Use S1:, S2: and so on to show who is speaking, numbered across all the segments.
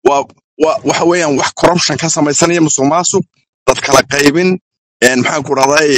S1: waa waa waxa weeyaan wax corruption ka samaysanaya musuq maasuq dad kala qaybin een maxaan ku dhahday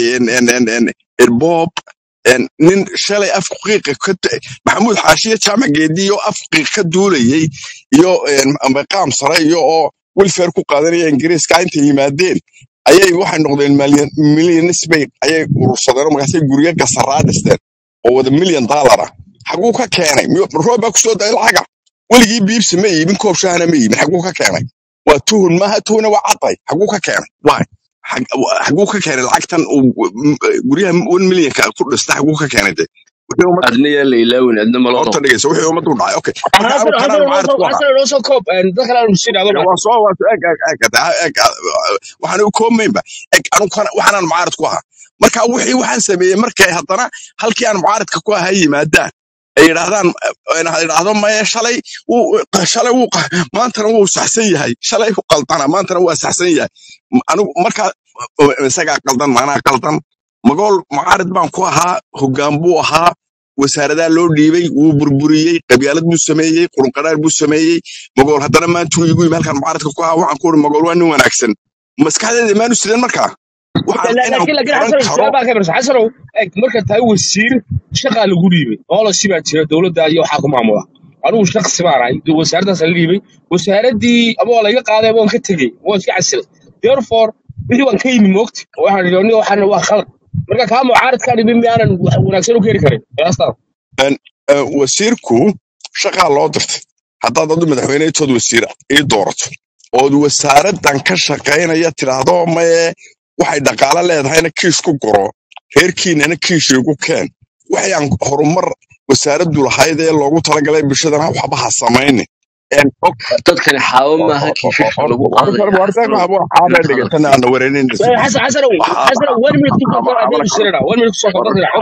S1: irboob een nin shalay afku qiiqa ka t- maxamuud xaashiye jaamac geedi iyo af qiiq ka duulayay iyo een maqaam sare iyo oo welfare ku qaadanaya ingiriiska intay yimaadeen ayay waxay noqdeen milyanis bay ayay urursadeen oo markaasay guryo gasaraa dhisteen oo wada milyan dollar ah xaguu ka keenay Miyuu- roob baa kusoo day lacaga weligii biibsi ma iibin koob shahana ma iibin xaguu ka keenay waa tuhun maaha tuhuna waa caday xaguu ka keenay waay Xag- xaguu ka keenay lacagtan uu m- guryaha one millionka ku dhista xaguu ka keenay de wixii ummadda
S2: adna yaa la ilaawin adna malo
S1: horta
S2: noqon
S1: dhegeysa wixii ummadda u dhacay okay marka
S3: حسن
S1: anu
S3: حسن
S1: kanaan mucaarad ku ahaa
S3: حسن نوصل كوب دخل على المسجد هذا
S1: Ya, waa soo waa soo- eg eg eg eg waxaan u koomaynba eg anu kana waxaan mucaarad ku ahaa marka wixii waxaan sameeyey markay haddana halkii aan mucaaradka ku ahaa yimaadaan ay yidhaahdaan ay yidhaahdo maye shalay wuu shalay wuu qa- maantana wuu saxsan yahay shalay u qaldana maantana waa saxsan yahay M- anigu markaa isagaa qaldan maanaa qaldan magool mucaarad baan ku ahaa hoggaan buu ahaa wasaaradaa loo dhiibay wuu burburiyey qabyaalad buu sameeyey qurunqaraar buu sameeyey magool haddana maantuu igu yimi halkaan mucaaradka ku ahaa waxaan ku uri magool waa nin wanaagsan maskaxdeeda maanu sideen markaa waxaan inaan
S3: لكن لكن
S1: oran
S3: حسن
S1: karo
S3: السؤال بقى كبر حسن مركز تاي وزير شغال غريبي والله سيبا جرا دولة iyo waxa ku maamula anigu shakhsi baan ahay wasaaraddaas la dhiibay wasaaraddii ama waa laga qaaday ama waan ka tegey waan iska casilay therefore wixii waan ka yimi moogti waxaan idhi waxaan waa khalad marka kaa mucaaradkaan dhibin miyaanan wax wanaagsan u keeni karin qiyaastaan
S1: Een, een, wasiirku shaqaa loo dirtay haddaad adu madaxweynetood wasiir ii doorato ood wasaaradan ka shaqaynaya tidhaahdo maye waxay dhaqaale leedahayna kiis ku guro reerkiinana kiis igu keen waxay aan horumar wasaaraddu lahayd ee loogu talagalay bulshadana waxba ha samaynin Een, og-
S2: dadkani xaawo maaha kiishashka lagu qaadaya xasanow
S1: waxaaba
S2: inaad
S1: dhigatana
S2: hadasho
S1: aan wareerin
S3: حسن حسن حسن وين من تكون
S1: waxaaba
S3: ادين السنه وين من تكون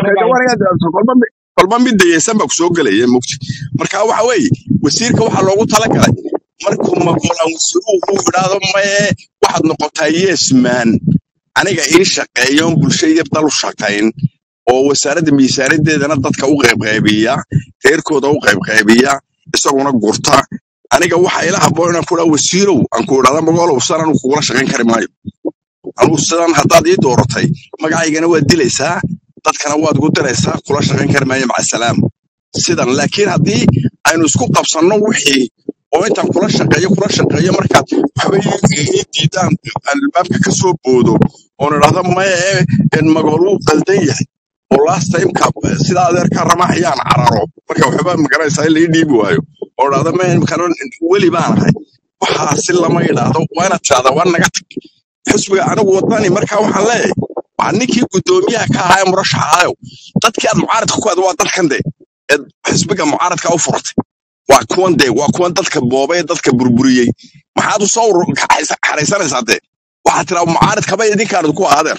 S1: kolba mid kolba mid dayeysan baa kusoo gelaya mugti marka waxa weeye wasiirka waxaa loogu talagalay markuu magolaan wasiiruhu uu idhaahdo maye waxaad noqotaa yesman aniga ii shaqeeyoon bulsho iyo dal u shaqayn oo wasaaradda miisaanadeedana dadka u qaybqaybiya reerkooda u qaybqaybiya isaguna gurta aniga waxa ila haboon inaan ku idhaa wasiirow aan ku idhahda magoolow sidan anigu kugula shaqayn kari maayo anigu sidan haddaad ii dooratay magacaygana waad dilaysaa dadkana waad ugu diraysaa kula shaqayn kari maayo maca salaam sidan laakiin haddii aynu isku qabsanno wixii oo intaan kula shaqeeyo kula shaqeeyo markaad waxba ii ii diidaan aan albaabka ka soo boodo oon idhahdo maya ee magool wuu qaldan yahay oo last timeka sida adeerkaa ramaxayaan cararo marka waxba magaranaysaa in lai dhiibi waayo oo idhahdo maya imkano weli baan ahay waxaasi lama idhaahdo waa inaad tidhahdaa waa naga tag xisbiga anigu wadani markaa waxaan leeyahay waa ninkii guddoomiyaha ka ahaa ee murashaxa ahayow dadkii aad mucaaradka ku aad waa dadkan de ee xisbiga mucaaradka u furatay waa kuwan de waa kuwan dadka boobay ee dadka burburiyey maxaad u soo urur- kaxaysa- xaraysanaysaa dee waxaad tiraa mucaaradkaba idinkaan ku ahadeer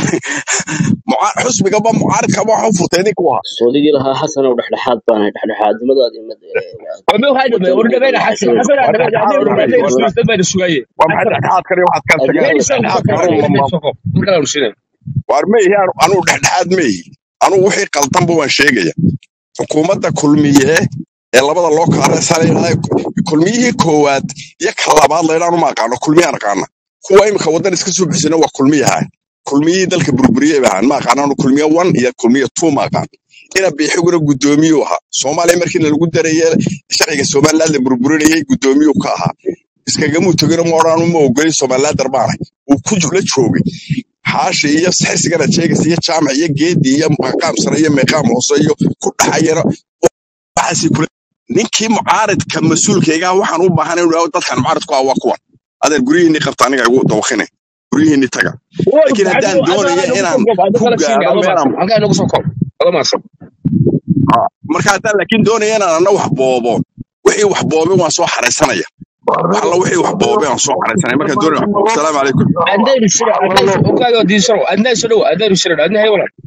S1: Muca- xisbigaba mucaaradkaba waxa u furtay idinku ahaa
S4: soodigii lahaa xasanow dhexdhexaad baan ahay dhexdhexaadnimadaadi mad
S3: وما هذا
S4: wadani
S3: ورد بين حسن
S4: wadani
S3: حسن
S1: waa
S3: انا
S1: dhexdhexaad
S3: بعدين
S1: u
S3: بعدين
S1: dhexeeya
S3: بين السوقيه
S1: waa maxay
S3: حسن
S1: dhexdhexaad kani waxaad ka
S4: adiga
S1: tageen
S3: لين يسوي
S1: dhexdhexaad
S3: كفر
S1: kani
S3: لين
S1: ma
S3: يسوي كفر مسلم
S1: waar ma ihi anu anugu dhexdhexaad ma ihi anugu wixii qaldanba waan sheegaya xukuumadda kulmiye ee labada loo kala saaraya kulmiyihii koowaad iyo ka labaad laydhaan uma aqaano kulmiyaan aqaana kuwa imika waddan iska soo bixisana waa kulmiyaha kulmiyihii dalka burburiyey ba ahaan ma aqaano anu kulmiye one iyo kulmiye two ma aqaan ina biixiguna guddoomiyuu ahaa soomaaliya markii lagu daraya sharciga somaliland la burburinayay guddoomiyuu ka ahaa iskagamuu tegino ma odhanu ma ogolin somalilander baanahay uu ku la joogay xaashi iyo xisgana jeegas iyo jaamac iyo geedi iyo maqaam sare iyo meeqaam hoose iyo ku dhaxayana waxaasi kula ninkii mucaaridka mas-uulkayga waxaan u baahan inuu dadkan mucaaridku ah waa kuwan adeer guryihiinni qabta aniga igu dawakine guryihiinni taga laakiin haddaan doonaya inaan ku gaaro meelaan
S3: halkaa inagu soo koob ada maadsan
S1: marka haddaan laakiin doonaya inaan ana wax boobo wixii wax boobay waan soo xaraysanaya wax alla wixii wax boobay waan soo xaraysanaya markaan doonaya wax boobo asalaamu calaykum
S3: adaynu shiro ogaaga diisaro adnaa soo dhow adaynu shiro adna hay walaal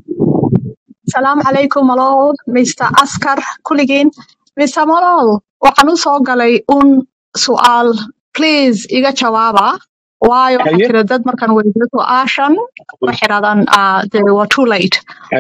S5: Salaamu calaykum malool Mr. Askar kulligiin Mr. Malool waxaan u soo galay un su'aal please iga jawaaba waayo waxaa
S3: haye
S5: jira dad markaan weydiiyo su'aashan waxay yidhahdaan uh, they were too late
S3: haye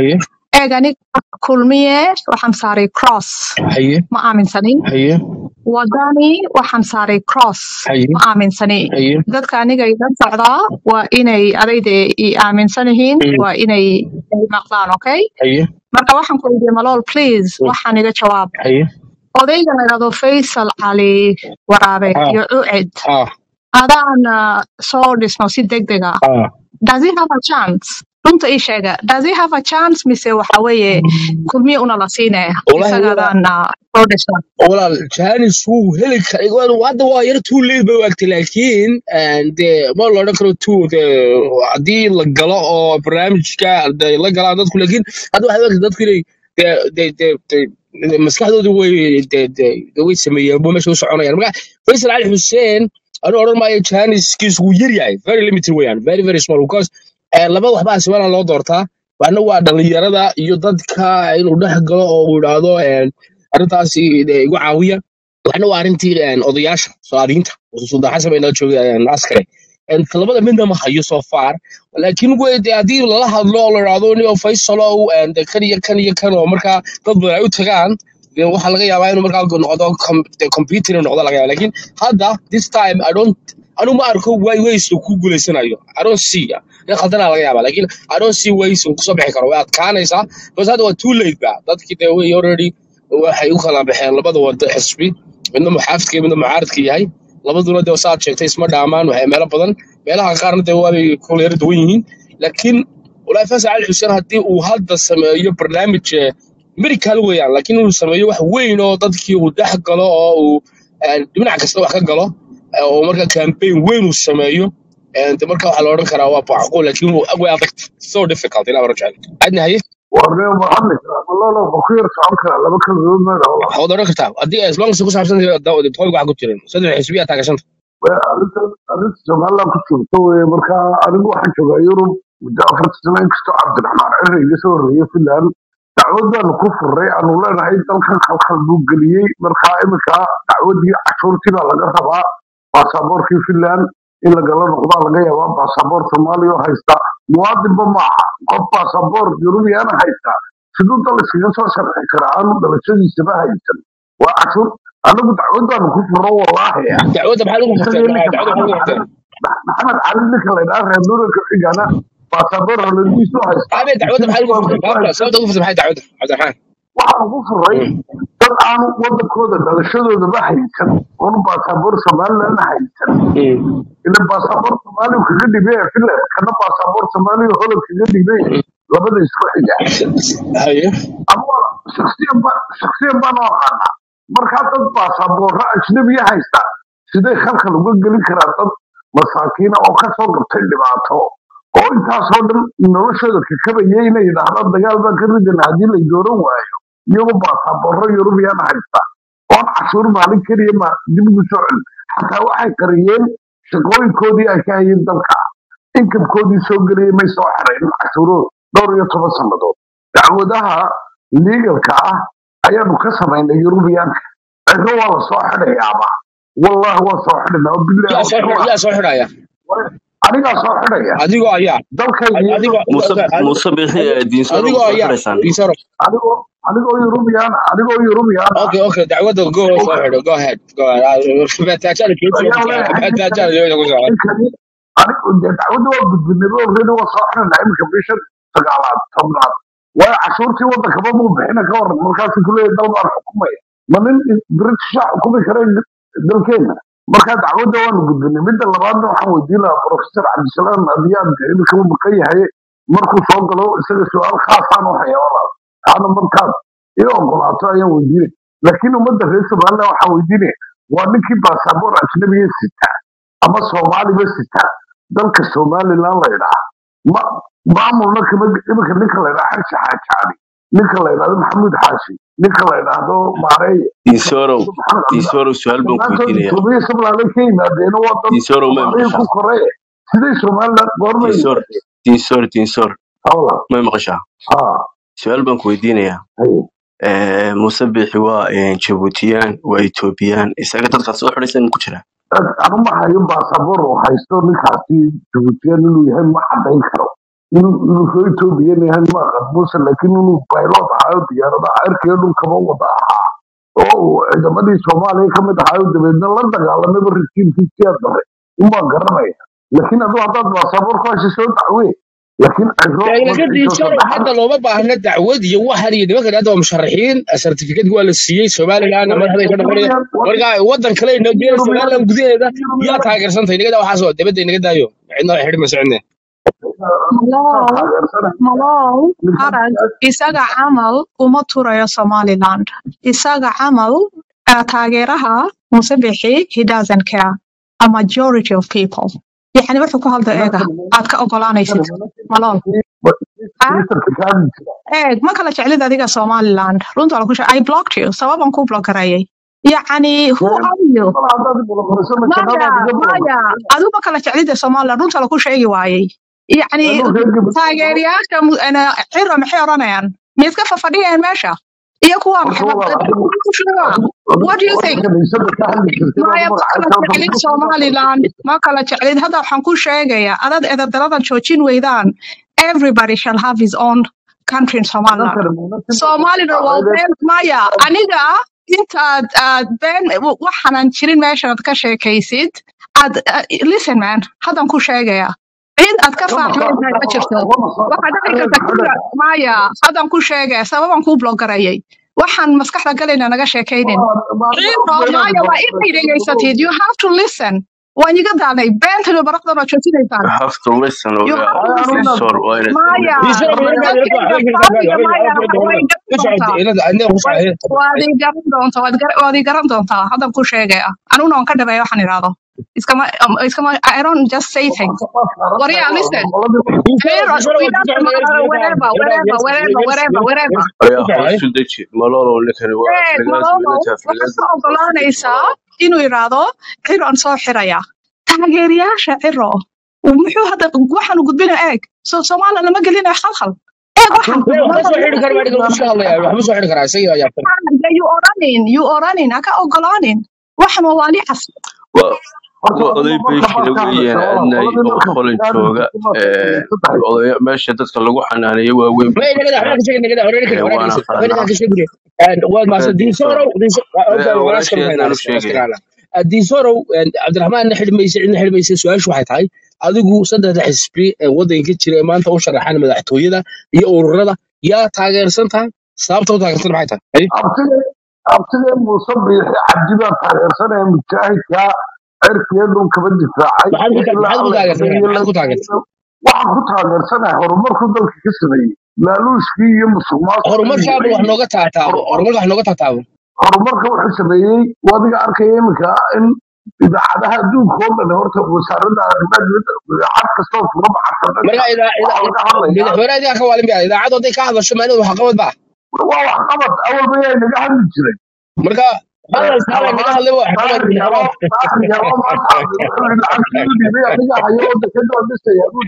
S5: eeg aniga kulmiye waxaan saaray cross
S3: haye
S5: ma aaminsanin
S3: haye
S5: wadani waxaan saaray cross
S3: haye
S5: ma aaminsani
S3: haye
S5: dadka aniga iga socdaa waa inay adayde i aaminsan yihiin
S3: Mm.
S5: waa inay ay maqlaan okay
S3: haye
S5: marka waxaan ku weydiiyey malool please
S3: Mm.
S5: waxaan iga jawaab
S3: haye
S5: odayga la yidhahdo faysal cali waraabe
S3: Ah.
S5: iyo ucid
S3: ah
S5: adaan ah, soo dhisno si degdeg ah
S3: ah
S5: does he have a chance runta ii sheega does he have a chance mise waxa weeye kulmiye una la siinaya
S3: Wallahi
S5: isaga
S3: walaal-
S5: adaan ah, soo dhisno
S3: walaal janis wuu heli kara waa- hadda waa yar too late bay u egtay laakiin eh, dee ma la odhan karo too dee haddii la galo oo barnaamijka dee la galaan dadku laakiin hadda waxay u egtay dadku inay dee dee dee dee dee maskaxdoodu way dee dee dee way sameeyeen buu meesha u soconayaan marka faysal cali xuseen anuu odhan maayo janiskiisu wuu yar yahay very limited weeyaan very very small because eh, laba waxbaa siwana loo doortaa waxna waa dhalinyarada iyo dadka inuu dhex galo oo uu idhaahdo eh, arrintaasi eh, igu caawiya waxna waa arrintii een, odayaasha soomaaliyiinta suldan xasan bay nala joogay askare Een, labada midna ma hayo so far laakiin wey dee haddii lala hadlo oo la idhaahdo nin oo faysalow een, dee kan iyo kan iyo kan oo markaa dad badan ay u tagaan dee waxaa laga yaabaa inuu markaa noqdo com- dee computer inuu noqdo laga yaaba laakiin hadda this time i don't anu ma arko way ways uu ku guuleysanayo i don't see nin khaldanaa laga yaaba laakiin i don't see ways uu kusoo bixi karo way adkaanaysaa because hadda waa too late ba dadkii dee way already waxay u kala baxeen labada wada xisbi midna muxaafidka iyo midna mucaaridka yahay labaduna dee saad sheegtay isma dhaamaan waxay meelo badan meelaha qaarna dee waabay kula yara duwan yihiin laakiin walaahi fasax cali xuseen haddii uu hadda sameeyo barnaamij eh, medical weeyaan laakiin inuu sameeyo wax weyn oo dadkii uu dhex galo oo uu eh, dhinac kasta wax ka galo eh, oo marka campaign weyn uu sameeyo eh, dee marka waxaa la odhan karaa waa macquul laakiin wuu- way adag so difficult ilaa rajal adna haye
S6: warnee maxamed walaalo ma ku yar socon karaa laba kalgood ma dhaho
S3: waxaad odhan kartaa haddii as long as ku saabsan topic waxa ku jirin saddex xisbiya taagashanta
S6: arrinta arrinta somaliland ku joogto weye marka anigu waxaan joogaa yurub muddo afarta sano inkastoo cabdiraxmaan cire iga soo horreeyey finland dacwadaanu ku furray aanu leenahay dalkan khalkhal buu geliyey marka iminka dacwadii cashuurtii baa laga rabaa baasaboorkii finland in lagala noqdaa laga yaabaa baasaboor soomaaliya oo haysta muwaadinba maaha qof baasaboor yurubiyaana haysta siduu dal iskaga soo sharxi karaa aanu dhalashadiisaba haysan waa cashuur anagu dacwadaanu ku furro wallaahi
S3: dacwadda maxaa lagu furtay
S6: isagii ninka
S3: dacwadda maxaa lagu
S6: maxamed
S3: furtay
S6: cali maxamed cali ninka la yidhaha reer nuuranka xigana baasaboor holadiisu haysta
S3: aabe dacwadda maxaa lagu furtay
S6: baasaboorkiisu
S3: baabla
S6: haysta
S3: sababta ugu furtay maxay dacwadda cabdiraxmaan
S6: waxaan ugu furay dad aanu wadankooda dhalashadoodaba haysan oonu baasaboor somalilandna haysan ila baasaboor soomaaliya kaga dhibay ee finland kana baasaboor soomaaliya holland kaga dhibay labada isku xiga
S3: haye
S6: ama shaksiyan ba- shaksiyan baan u aqaanaa markaa dad baasaboorro ajnabiya haysta siday khalkhal uga gelin karaa dad masaakiina oo kasoo gabtay dhibaato oo intaasoo dhan noloshooda kakabayay inay yidhaahdaan dagaal baan ka ridana haddii lay dooran waayo iyagoo baasaboorro yurubiyaan haysta oon cashuur maalin keliya ma dib ugu soo celin xataa waxay qariyeen shaqooyinkoodii ay ka hayeen dalka inkabkoodii soo geliyay may soo xerayn cashuuro dhowr iyo toban sannadood dacwadaha liigalka ah ayaanu ka samaynay yurubiyaanka ciro waa la soo xidhayaaba wallahi waa soo xidhanaa oo bilahi
S3: yaa soo xidha- yaa soo xidhaya
S6: anigaa soo xidhaya
S3: adigoo ayaa
S6: dalkayga iyo
S3: adigoo
S2: muuse muuse bixi ee diinsoro
S3: adigoo
S2: soo
S3: ayaa
S2: xidhaysaan
S3: diisaro
S6: anigoo anigoo yurubiyaan anigoo yurubiyaan ah
S3: okay okay dacwadda go soo xidho go ahead go ahead baataajada keeso
S6: ayaan leeyahay
S3: baataajada keeso ku soo
S6: ninkani anigu dee dacwadda waa gudbinaba already waa soo xidhanaa iminka bisha sagaalaad tobnaad waayo cashuurtii waddankaba muu bixina ka waran markaasuu kuleeyahay dal baan xukumaya ma nin britisha xukumi kara dalkeena marka dacwadda waanu gudbinay midda labaadna waxaan weydiin lahaa professor cabdisalaam adiyaad iminka uu maqan yahay markuu soo galo isaga su-aal khaasaan u haya walaal taana markaad i ogolaato ayaan weydiinay laakiin ummadda reer somaliland waxaan weydiinaya waa ninkii baasaboor ajnabiga sita ama soomaaliba sita dalka somaliland la yidhaha ma maamulna kama iminka ninka la yidhaha xarshi xaajaani ninka la yidhahdo maxamuud xaashi ninka la yidhaahdo maareeye
S2: diinsorow
S6: maxamed cabdi
S2: diinsorow su-aal baan ku
S6: dhammaantood
S2: weydiinaya
S6: itoobiya somaliland ka yimaadeena waa dad
S2: diinsorow may
S6: soomaaliya ku
S2: maqashaa
S6: koree siday somaliland goormay
S2: diinsor
S6: yimaadeen
S2: diinsor diinsor
S6: hawla
S2: may maqashaa
S6: ha
S2: su-aal baan ku weydiinayaa
S6: haye
S2: Eh, muuse bixi waa eh, jabuutiyaan waa etoobiyaan isaga dadkaad soo xidhaysan ku jira
S6: anuma hayo baasaboor oo haysto ninkaasi jabuutiyan inuu yahay ma cadayn karo inuu inuu soo etoobiyan yahay ma aqan muuse laakiin inuu baylot ahaayo diyaarada cirkiga dhulkaba wada ahaa oo uu ciidamadii soomaaliya ka mid ahaayo dabeedna la dagaalamaba rajiimkii siyaa dare unbaan garanaya laakiin aduu haddaad baasaboorku hasha soo dacwee laakiin ciro
S3: laga
S6: magaciisa
S3: diidsano
S6: saddexaad
S3: hadda looma baahna dacwad iyo waxan iyo nimankan hadda waa musharaxiin certificate waa la siiyey somaliland madaxday ka noqonaya marka wadan kale ay nageen somaliland gudaheeda yaa taageersantay nagada waxaas oo dibadda inaga daayo cidna xidhi ma socne
S5: Malol, malol, arag, isaga camal uma turayo Somaliland. Isaga camal uh, taageeraha Musabixi, he doesn't care. A majority of people. يعني wuxuu ku hadla eega aad ka ogolaanaysid malol Ah,
S6: ministarka ka hadli jira
S5: eeg ma kala jeclid adiga Somaliland runta la ku sheeg I blocked you sababan ku block gareeyay يعني who are you
S6: mal haddaad bulaqorayso ma
S5: maya
S6: jannadaad iga
S5: maya
S6: bulaqorayso
S5: adigu ma kala jeclida Somaliland runta la ku sheegi waayay يعني
S6: anuu reer gabadh
S5: taageerayaasha mu- ana ciro maxay odhanayaan miyaad ka fafadhiyeen meesha iyo kuwa
S6: horta
S5: maxay
S6: walaal adigu
S5: ku sheegaa what do you
S6: horta
S5: think
S6: kaniisada ka hadli jirtay
S5: maya
S6: baad
S5: ma kala
S6: magacaabta
S5: jeclid somaliland ma kala jeclid hadda waxaan ku sheegayaa adad edadaladan joojin weydaan everybody shall have his own country in somaliland
S6: dadkani muunadii
S5: somaliland waa been maya aniga intaad aad been waxaanan jirin meeshan ka sheekaysid aad uh, listen man haddan ku sheegayaa cid aad ka
S6: kama soo
S5: faaxmaysaa ma jirto
S6: kama soo
S5: waxaa dhici
S6: xareed
S5: karta
S6: xareed
S5: kura maya haddan ku sheegaya sababan kuu blogarayay waxaan maskaxda galayna naga sheekaynin ciiro maya waa inay dhegaysatid you have to listen waan iga daalnay beentani baraqdan waa joojinaysaan
S2: have to listen
S5: you
S2: oga
S5: have to listen
S2: listen waa inaad
S5: maya
S3: diidsano
S2: dhegeysataa
S3: inaga
S5: dadkayga faafiga maya way garan doontaa
S3: inada aniga ku
S5: way
S3: socday
S5: waad ii garan doontaa waad gar- waad ii garan doontaa haddan ku sheegaya aniguna waan ka dhabeeya waxaan idhaahdo iskama um, iskama I don't just say things What yeah, listen. Clear,
S3: diidsano
S5: it doesn't matter wherever, wherever, wherever, wherever, wherever.
S2: ayaa hoos u deji malolo ninkani waa
S5: Eeg,
S2: aflagaasi
S5: malolo,
S2: wiilata
S5: waxaad
S2: aflagaasi
S5: ka ogolaanaysaa inuu yidhaahdo ciro aan soo xiraya taageerayaasha ciro muxuu hadda waxaanu gudbina eeg so somaliland lama gelinayo khalkhal eeg waxaan
S3: waxba soo xidhi kara adiga ku soo hadlaya waxba soo xidhi karaa isaga ayaa tan
S5: you oranin you oranin haka ogolaanin waxan waa waali cas
S2: waa waa oday beeshina weeyaan adnay oo qolin jooga ee odaya meesha dadka lagu xanaaneeyo waaweyn
S3: ما
S2: buu ku
S3: ينقدر
S2: jiraa
S3: حنا كشيء نقدر ولا
S2: ee
S3: نقدر ولا
S2: waana
S3: نقدر ولا
S2: qaanaa
S3: نقدر كشيء بدي واد ما
S2: marka
S3: دين
S2: diisoor
S3: سورو دين سورو ولا اسكر
S2: walaasheedna
S3: هنا
S2: u sheegaya
S3: اسكر دين سورو عبد الرحمن نحل ميسي نحل ميسي سؤال waxay tahay adigu saddexda xisbi ee wadanka jira ee maanta u sharaxan madaxtooyada iyo ururada yaa taageersan tahay sababta u taageersan maxay tahay
S6: abtige abtige muuse biixi cabdi baa taageersanaya mujaahidka cirkiga dhulkaba difaacay
S3: maxaad ku
S6: ee ilaa
S3: maxaad ku
S6: alla
S3: taageersan
S6: xiriyo
S3: maxaad ku taageersan
S6: waxaan ku taageersanaya horumarku dalka ka sameeyey laaluushkii iyo musuqmaasuqii iyo
S3: horumarkaaba wax nooga taataabo horumarka wax nooga taataabo
S6: horumarka wuxuu sameeyey wadiga arkaya iminka in idaacadaha adduunka oo dhan horta wasaaradda arrimaha dibadda idaacad kastoo furo baxarta
S3: marka
S6: dhanka
S3: idaa
S6: waxaa laga hadlayaa
S3: madaxweynaha idaa ka waalin baa idaacadu hadday ka hadasho maalin wax qabad baa
S6: waa waxqabad awalba yaa inaga hadli jiray
S3: marka hadal saala naga hadlay wax qabad
S6: daahir yaro daahir yaro maanta wuxuu yidhi lacagtii u dhiibay aniga hayo oo dekeda oo dhisaya buu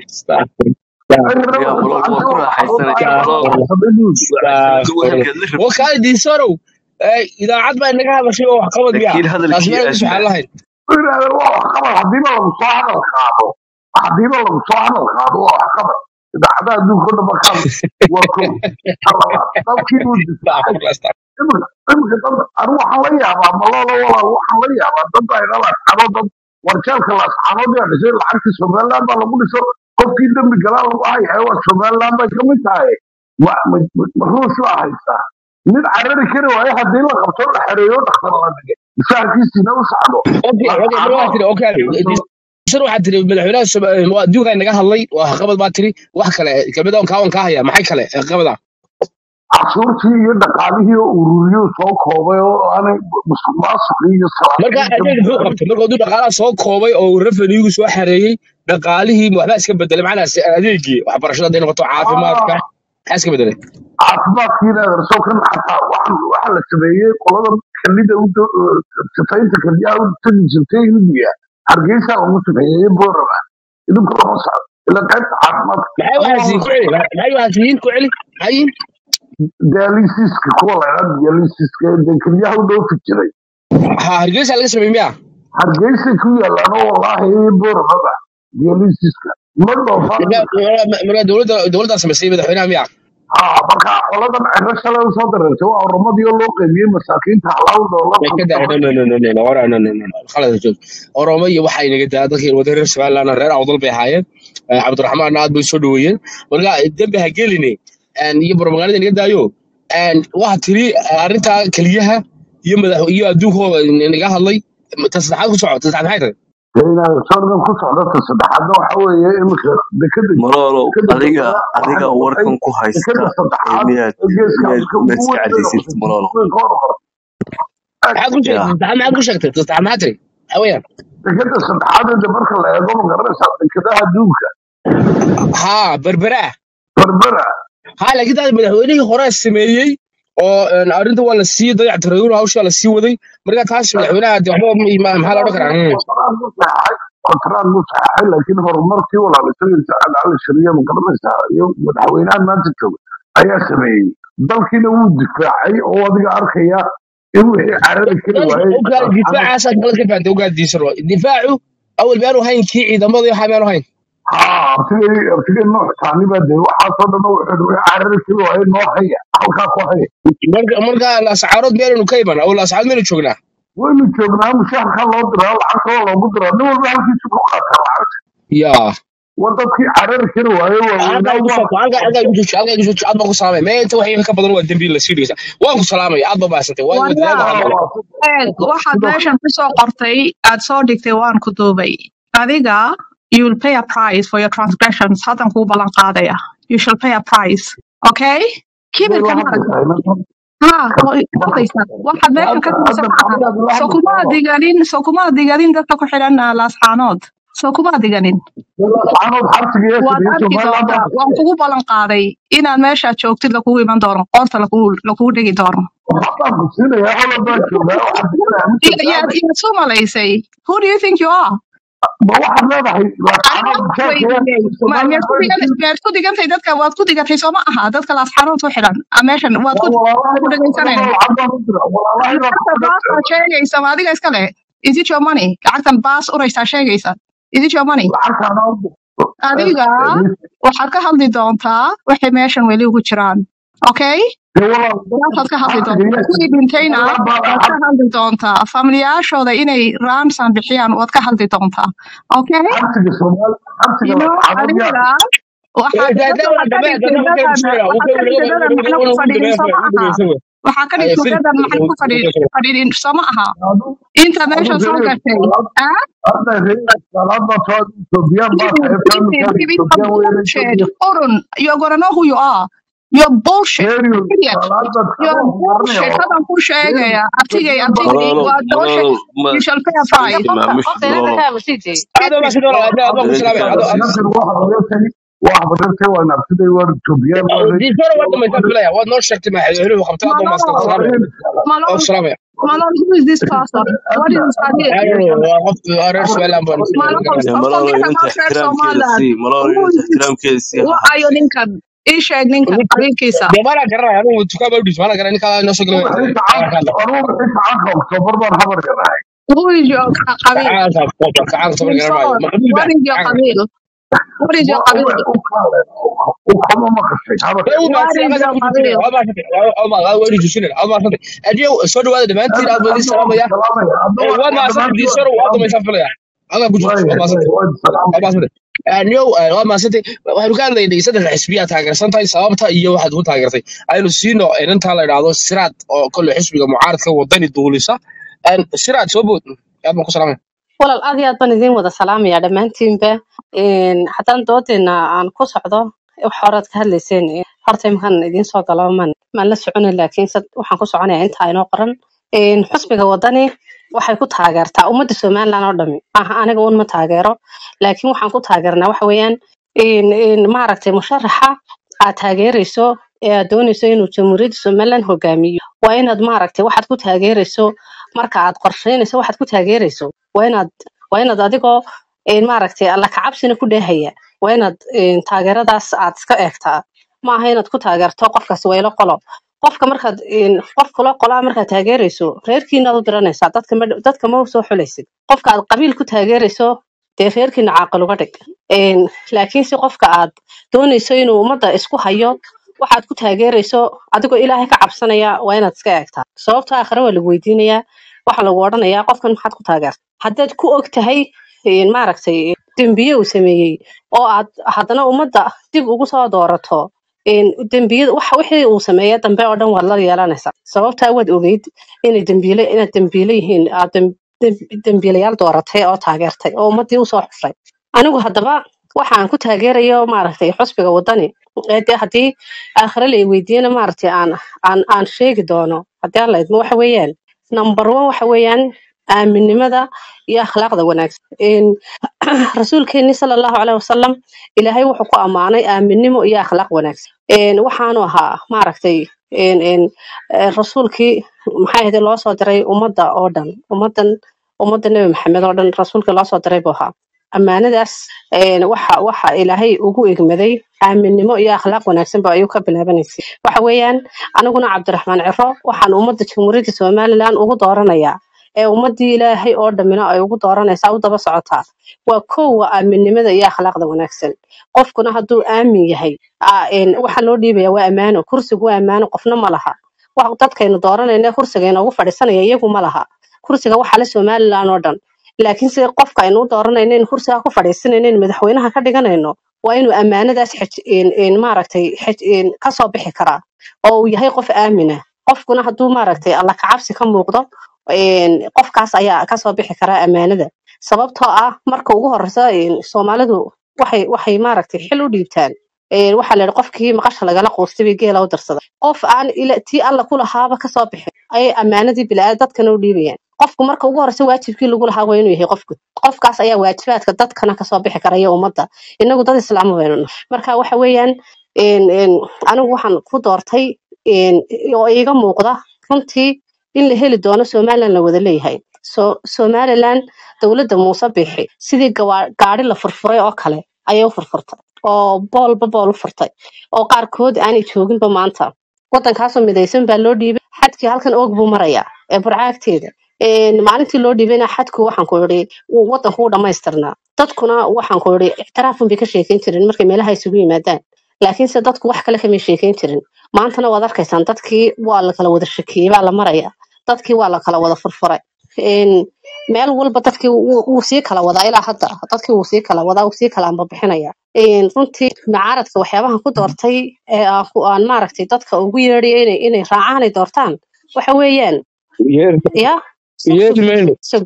S6: yidhi
S2: yaa malol waa ku raaxaysanaya malol raaxaysanada wehelkeed la rabtid
S3: وكان دي سورو idaacad baa inaga hadashay oo wax qabad miya
S2: laakiin
S3: taas
S2: hadalkii
S3: meel ku suxaan
S2: adna
S3: lahayn
S6: yidhahdeen waa waxqabad hadiiba lagu soo hadal qaado hadiiba lagu soo hadal qaado waa waxqabad idaacadaha adduunka oo dhan ba ka hadlay waa kow talabaad dalkii buu difaacay iminka iminka dad anigu waxaan la yaabaa malolo walaal waxaan la yaabaa dad baa ila lascano dad warjeelka lascanood yaa dhisay lacagtii somaliland baa lagu dhiso qofkii dembi galaa lagu hayaa waa somaliland bay ka mid tahay ma ma- ma- ma ruush baa haystaa mid carari kari waayo haddii la qabto la xereeyo dhakhtar la dhigay mishaarkiisina u socdo
S3: okay okay mar waa tiri okay sir waxaad tiri madaxweynaha adduunka inaga hadlay wax qabad baa tiri wax kale kamid on kaawan kaa haya maxay kale qabada
S6: cashuurtii iyo dhaqaalihii oo ururiyuu soo koobay oo aanay musuq maasuqii iyo
S3: marka
S6: salaadiinta
S3: adeeg muxuu qabtay marka uu dhaqaalaha soo koobay oo revenue soo xareeyay dhaqaalihii waxba iska bedelay macnaha adeegii waxbarashada hadday noqoto caafimaadka maxaa iska bedelay
S6: caafimaadkiina adeerso kan xataa waxaan waxa la sameeyey qolada kalida u do- sifaynta kaliyaha u tegi jirtay hindiya hargeysa lagu sameeyey boorama idinku lama socdo ila qaybta caafimaadka
S3: maxay waxaas ku celi maxay waxaas yihiin ku celi maxay yihiin
S6: dialysiska kuwa la yidhahdo dialysiska ee dee keliyaha u dhoofi jiray
S3: ha hargeysa laga sameeyey miya
S6: hargeysay ku yaalaan oo wallaahi boramaba dialysiska ma doofaar
S3: marka dowladda dowladdaa samaysay madaxweynaha miya
S6: ha marka qoladan ciro shalay usoo dareertay waa oromadii oo loo qaybiyey masaakiinta halaal doolar
S3: way ka daa no no no no no no ora no no no no khalad joog oromo iyo waxay naga daa dadkii wada reer Soomaaliland reer awdal bay ahaayeen Eh, cabdiraxmaan aad bay soo dhaweeyeen marka dambe ha geline and iyo propaganda naga daayo and waxa tiri arrinta kaliyaha iyo madax iyo adduunkooda naga hadlay ta saddexaad ku socota saddexaad maxay tahay
S6: inaad sordan ku socdata saddexaadna waxa weeye imika dekada
S2: maloolow
S6: dekada
S2: adiga
S6: saddexaad
S2: adiga
S6: waxay noqotay
S2: warkan ku haysta
S6: dekada
S2: ee
S6: saddexaad
S2: miyaad
S6: ee geeska
S2: miyaad
S6: afrika
S2: miyaad
S6: ugu
S2: iska
S6: weyn bay
S2: cadaysid
S6: noqotay
S2: maloolow
S6: weyn ka hormar
S3: maxaad ku
S2: ya
S3: sheegtay saddexaad maxaad ku sheegtay saddexaad maxaad tiri waxa weeyaan
S6: dekada saddexaad ee marka la eego ma garanaysaa dekadaha adduunka
S3: haa berbera
S6: berbera
S3: haa laakiin taas madaxweynihii hore sameeyey oo een, arrinta waa la sii dayactiray hawshaa la sii waday marka taas madaxweynaha de waxba ma- maxaa la odhan karaa mm.
S6: kontaraan ku saxaxay kontaraan ku saxaxay laakiin horumarkii walaalisagaysa cali shariya ma garanaysaa iyo madaxweynahan maanta jooga ayaa sameeyey dalkiina wuu difaacay oo adiga arkaya in wixii carari kari waayey
S3: ogaal difaacaas aad kala ka fahantay ogaal diisar waa difaacu awal baanu hayn kii ciidamada iyo waxaa baanu hayn
S6: haa artigay artigay nooc taani baa dee waxaasoo dhan wuxuu wixii carari kari waayey noo haya halkaa ku haya
S3: marka marka lascaarood meelanu ka iman aw lascaarood meelu joognaa
S6: waynu joognaa mushaharka loo diraa lacagta waa loogu diraa nin walba halkiisu ku qaataa lacagta
S3: yaa
S6: waa dadkii carari kari waayey
S3: halkaa
S6: waaweynaa
S3: igu
S6: waa
S3: soo halkaa halkaa igu jooji halkaa igu jooji aad baan ku salaamay mee inta waxii ka badan waa dembi la sii dhigaysa waan ku salaamay aad baa baasantay waa
S5: Wala,
S3: dadaal baa
S6: waa
S5: eeg, waxaad
S6: sidoo
S5: meeshan ku soo qortay, aad soo dhigtay waan ku duubay. Adiga, you will pay a price for your transgressions. Haddan kuu ballan qaadaya. You shall pay a price. Okay?
S6: way
S5: Kibirka
S6: la
S5: ma aragtay.
S6: hadlaysaa
S5: ها hadlaysa waxaad meeshan ka
S6: hadda
S5: tirsan maaha
S6: maxamed la
S5: soo kuma
S6: hadlaysaa
S5: diganin soo kuma diganin dadka ku xidhan ah, laasxaanood soo kuma diganin
S6: anood xabsiga
S5: waad
S6: yeesha
S5: arki
S6: somaliland
S5: doontaa waan kugu ballan qaaday inaad meeshaad joogtid lakugu iman doono qoorta lakugu lakugu dhigi doono
S6: waxbaan ku siinayaa holland baan joogaa waxaan siinayaa
S5: I-
S6: mid
S5: yaad yaad soo malaysay who do you think you are
S6: ma waxaad leedahay
S5: aniga
S6: laasxaanood
S5: wax
S6: mushaarka
S5: weydiiyey ma
S6: somaliland
S5: miyaad ku
S6: waan
S5: digan
S6: siin
S5: miyaad ku digantay dadka waad ku digatay soo ma aha dadka laasxaanood ku xidhan Ah, meeshan waad
S6: waa
S5: ku
S6: walaalahay
S5: ku
S6: baa
S5: dhegaysanayna
S6: lacag baan u dira walaalahay baa
S5: lacagta
S6: ku
S5: baasaa sheegaysa ma adiga iska leh is it your money lacagtan baas uraysaa sheegaysa is it your money
S6: lacagtaana u
S5: adiga waxaad ka hadli doontaa waxay meeshan weli ugu jiraan okay
S6: dee walaal
S5: waxaad ka hadli
S6: xabsiga
S5: doontaa
S6: yeesha
S5: kuwii dhintayna
S6: somaliland baa
S5: waad ka hadli doontaa familiyaashooda inay ransom bixiyaan waad ka hadli doontaa okay
S6: xabsiga soomaali xabsiga
S5: you know
S6: laasxaanood yaa
S5: adiga waxaad dadka waxaa ka dhigtay dadadan waxaad ka dhigtay dadan maxna ku fadhiidin soo ma aha waxaa ka dhigtay dadan maxna ku fadhi- fadhiidin soo ma aha
S6: adu
S5: inta
S6: adu
S5: meeshan soo
S6: reer
S5: gashay
S6: salaad
S5: ah
S6: hadda reer salaad baa soo etoobiyaan baa
S5: Leave it,
S6: tahay
S5: leave it,
S6: faamilkaan
S5: leave it.
S6: etoobiyaan weeyaan
S5: bullshit.
S6: etoobiya
S5: Orun, you're gonna know who you are. You're bullshit.
S6: reeriyo
S5: Idiot.
S6: salaad baa
S5: You're
S6: tahay
S5: bullshit.
S6: garanaya
S5: Hadan ku sheegaya. Abtigay,
S6: etoobiyaan baa
S5: abtigay.
S2: maloolow
S5: Waa bullshit.
S2: maloolow ma
S5: You shall pay a price.
S2: ma mish maloolow
S3: aad baa sidoo aad baa ku salaamay aad
S6: ninkan waa habareertay waa habareertay waa naartiday waa etoobiyaan waa reer
S3: diisar waa dhamaysaa filaya waad noo sheegtay madaxweynuhu qabtay aad baa maastan
S5: Malone,
S3: salaamay oo
S5: Malone,
S3: salaamay
S5: Malone, who is this person? What is his idea?
S3: I don't know waa qof reer Somaliland baan
S5: Malone,
S2: Ya
S5: of
S2: maloolow
S5: forget
S2: inanta
S5: about Red
S2: ixtiraamkeeda
S5: Somaliland.
S2: sii maloolow
S5: Who
S2: inanta
S5: is this?
S2: ixtiraamkeeda sii ha
S5: What are you
S2: habsi
S5: ninkan? Ii sheeg ninkan qabiilkiisa.
S3: dee maana garanaya anigu dukaan baa u dhiis maana garanay ninkaa inoo soo galay
S6: wixii gacanka anuu wixii gacanka oktoobar baan habarka dhahay
S5: Who is your qa- qabiil?
S3: kacaanka kacaanka soo garanaayo
S5: Wilson,
S3: maqbuul
S5: what
S3: baa
S5: is your
S3: kacaanka
S5: qabiil? What is your qabiil?
S6: u kaale u kama maqashay habarka
S3: dee uu
S5: What
S3: maasay
S5: is
S3: aqaga
S5: your
S3: ku jiray
S5: qabiil?
S3: waa maasay waa ma waa wadi jisin waa maasay adiyo soo dhawaada dhamaantiin aad baa idin salaamaya
S6: salaamaya hadda
S3: ee waa maasay diisar waa dhamaysaa filaya aga ku jirto waa maasay waa
S6: salaamaya
S3: maasay aniyo waa maasay waxaanu ka hadlaynay saddex xisbiya taageersan tahay sababta iyo waxaad ku taageertay aynu siino inantaa la idhaahdo siraad oo kolle xisbiga mucaaradka wadani duulisa siraad soo bood aad baan ku salaamaya
S7: walaal aad iyo aad baan idiin wada salaamayaa dhammaantiinba Een, haddaan doodeena aan ku socdo wax horaad ka hadlayseen ee, horta imkaan idiin soo galo maan maan la soconin laakiin sad waxaan ku soconayaa intaa inoo qoran Een, xusbiga wadani waxay ku taageertaa ummadda somaliland oo dhami maaha aniga un ma taageero laakiin waxaan ku taageernaa waxa weeyaan een, een, maaragtay musharaxa aad taageerayso ee aad doonayso inuu jamhuuriyadda somaliland hogaamiyo waa inaad maaragtay waxaad ku taageerayso marka aad qorsheynayso waxaad ku taageerayso waa inaad waa inaad adigoo een, maaragtay alla kacabsina ku dheehaya waa inaad een, taageeradaas aad iska eegtaa maaha inaad ku taageerto qofkaas waylo qolo qofka markaad een, qof kula qolaa markaad taageerayso reerkiinaad u diranaysaa dadka ma dadka ma u soo xulaysid qofka aad qabiil ku taageerayso dee reerkiina caaqil uga dhig Een, laakiin si qofka aad doonayso inuu ummadda isku hayo waxaad ku taageerayso adigoo ilaahay ka cabsanaya waa inaad iska eegtaa sababta aakhire waa lagu weydiinayaa waxa lagu odhanayaa qofkan maxaad ku taageerta haddaad ku og tahay een, maaragtay dembiye uu sameeyey oo aad haddana ummadda dib ugu soo doorato een, dembiyada waxa wixii uu sameeye dambe oo dhan waad la yeelanaysaa sababtaa waad ogeyd inay dembiile inaad dembiile yihiin aad dem- dem- dembiilayaal dooratay oo taageertay oo ummaddii usoo xushay anigu haddaba waxaan ku taageerayo maaragtay xusbiga wadani ee dee haddii aakhire la i weydiiyana maaragtay aan aan aan sheegi doono haddii aan la idmo waxa weeyaan number one waxa weeyaan aaminnimada iyo akhlaaqda wanaagsan Een, rasuulkeenni sala allahu caleyhi wasalam ilaahay wuxuu ku ammaanay aaminnimo iyo akhlaaq wanaagsan Een, waxaanu ahaa maaragtay een, een, ee, rasuulkii maxay ahayd loo soo diray ummadda oo dhan ummaddan ummadda nebi maxamed oo dhan rasuulkii loo soo diray buu ahaa ammaanadaas een, waxa waxa ilaahay ugu egmaday aaminnimo iyo akhlaaq wanaagsan ba ayuu ka bilaabanaysay waxa weeyaan aniguna cabdiraxmaan ciro waxaan ummadda jamhuuriyadda somalilan ugu dooranayaa ee ummaddii ilaahay oo dhammina ay ugu dooranaysaa u daba socotaa waa kow waa aaminnimada iyo akhlaaqda wanaagsan qofkuna hadduu aamin yahay aa, een, waxa loo dhiibaya waa ammaano kursigu waa ammaano qofna ma laha wax dadkaynu dooranayna kursiga inoogu fadhiisanaya iyagu ma laha kursiga waxa le somalilan oo dhan laakiin sida qofka aynu u dooranayno in kursiga ku fadhiisanayno in madaxweynaha ka dhiganayno waa inuu ammaanadaas xij- een- een maaragtay xij- een kasoo bixi karaa oo uu yahay qof aamina qofkuna hadduu maaragtay alla kacabsi ka muuqdo een, qofkaas ayaa kasoo bixi karaa ammaanada sababtoo ah marka ugu horeysa een, soomaalidu waxay waxay maaragtay xil u dhiibtaan Een, waxaa la yidhi qofkii maqasha lagala quustay bay geela u darsaday qof aan ila tii alla ku lahaaba kasoo bixin ayay ammaanadii bilaa dadkana u dhiibayaan qofku marka ugu horeysa waajibkii lagu lahaa waa inuu yahay qofku qofkaas ayaa waajibaadka dadkana kasoo bixi kara iyo ummadda inagu dad islaama baynu nahay marka waxa weeyaan een, een, anigu waxaan ku doortay een, oo iiga muuqda runtii in la heli doono somalilan la wada leeyahay so somalilan dowladda muuse bixi sidii gawa- gaari la furfuray oo kale ayay u furfurtay oo boolba bool u furtay oo qaarkood aanay jooginba maanta waddankaasoo midaysan baa loo dhiibay xadkii halkan oog buu marayaa ee burcaagteeda Een, maalintii loo dhiibayna xadku waxaan ku idhi wuu- waddanku wuu dhammaystirnaa dadkuna waxaan ku idhi ictiraafun bay ka sheekeyn jirin markay meelaha isugu yimaadaan laakiinse dadku wax kale kamay sheekeyn jirin maantana waad arkaysaan dadkii waa la kala wada shakiyey baa la maraya dadkii waa la kala wada furfuray Een, meel walba dadkii wuu wuu sii kala wadaa ilaa hadda dadkii wuu sii kala wadaa wuu sii kala ambabixinaya Een, runtii macaaradka waxyaabahan ku doortay ee aan ku- aan maaragtay dadka ugu yeedhay inay inay raacaan ay doortaan waxa weeyaan
S3: yeeri
S7: ya sug
S3: yeeri
S7: sug
S3: mayno
S7: sug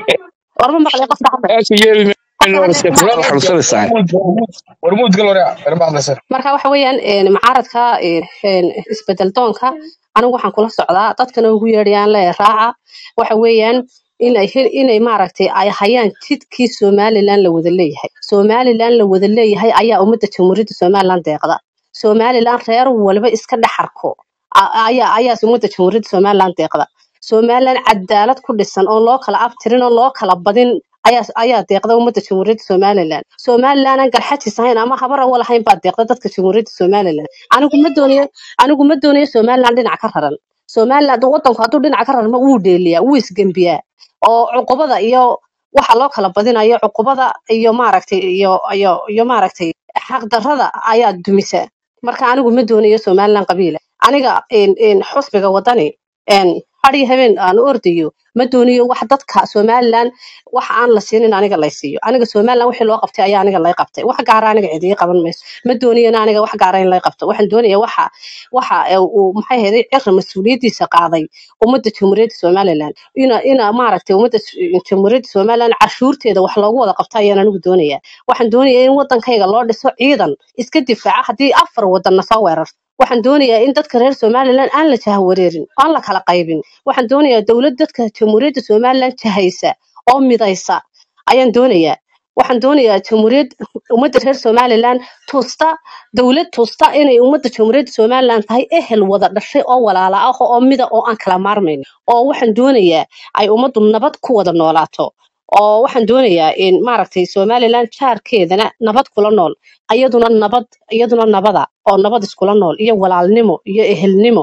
S7: warma maqlay qofka hadda
S3: aaka yeeri mayno
S7: qofka
S3: war
S7: hadda
S3: iska
S7: ma
S3: xanuunsanaysaa
S8: warmuud gal waraa warma hadlaysa
S7: marka waxa weeyaan een, macaaradka een, een, isbedel doonka anigu waxaan kula socdaa dadkana ugu yeedhayaan le raaca waxa weeyaan inay hel- inay maaragtay ay hayaan jidkii somalilan la wada leeyahay somalilan la wada leeyahay ayaa ummadda jamhuuriyadda somalilan deeqda somalilan reer walba iska dhex arko a- ayaa ayaa ummadda jamhuuriyadda somalilan deeqda somalilan cadaalad ku dhisan oon loo kala abtirin oon loo kala badin ayaa ayaa deeqda ummadda jamhuuriyadda somalilan somalilan aan garxajis ahayn ama habar awal ahayn baa deeqda dadka jamhuuriyadda somalilan anigu ma doonayo anigu ma doonayo somalilan dhinac ka raran somalilan hadduu wadanku hadduu dhinac ka rarmo wuu dheeliyaa wuu isgembiyaa oo cuqubada iyo waxa loo kala badinayo cuqubada iyo maaragtay iyo iyo iyo maaragtay xaqdarrada ayaa dumisa marka anigu ma doonayo somalilan qabiila aniga een een xusbiga wadani een har iyo habeen aan u ordayo ma doonayo wax dadka somalilan wax aan la siinin aniga lay siiyo aniga somalilan wixii loo qabtay ayaa aniga lay qabtay wax gaara aniga cidi ii qaban mayso ma doonayo in aniga wax gaara in lay qabto waxaan doonaya waxa waxa ee uu maxay ahayd cira mas-uuliyadiisa qaaday ummadda jamhuuriyadda somalilan ina ina maaragtay ummadda s- jamhuuriyadda somalilan cashuurteeda wax loogu wada qabto ayaan anigu doonaya waxaan doonaya in wadankayga loo dhiso ciidan iska difaaca haddii afar wadanna soo weerarto waxaan doonayaa in dadka reer somalilan aan la jahawareerin aan la kala qaybin waxaan doonayaa dowlad dadka jamhuuriyadda somalilan jahaysa oo midaysa ayaan doonayaa waxaan doonayaa jamhuuriyad ummadda reer somalilan tuusta dowlad tuusta inay ummadda jamhuuriyadda somalilan tahay ehel wada dhashay oo walaala ah oo mida oo aan kala maarmayn oo waxaan doonayaa ay ummaddu nabad ku wada noolaato oo waxaan doonayaa in maaragtay somalilan jaarkeedana nabad kula nool ayaduna nabad iyaduna nabada oo nabad iskula nool iyo walaalnimo iyo ehelnimo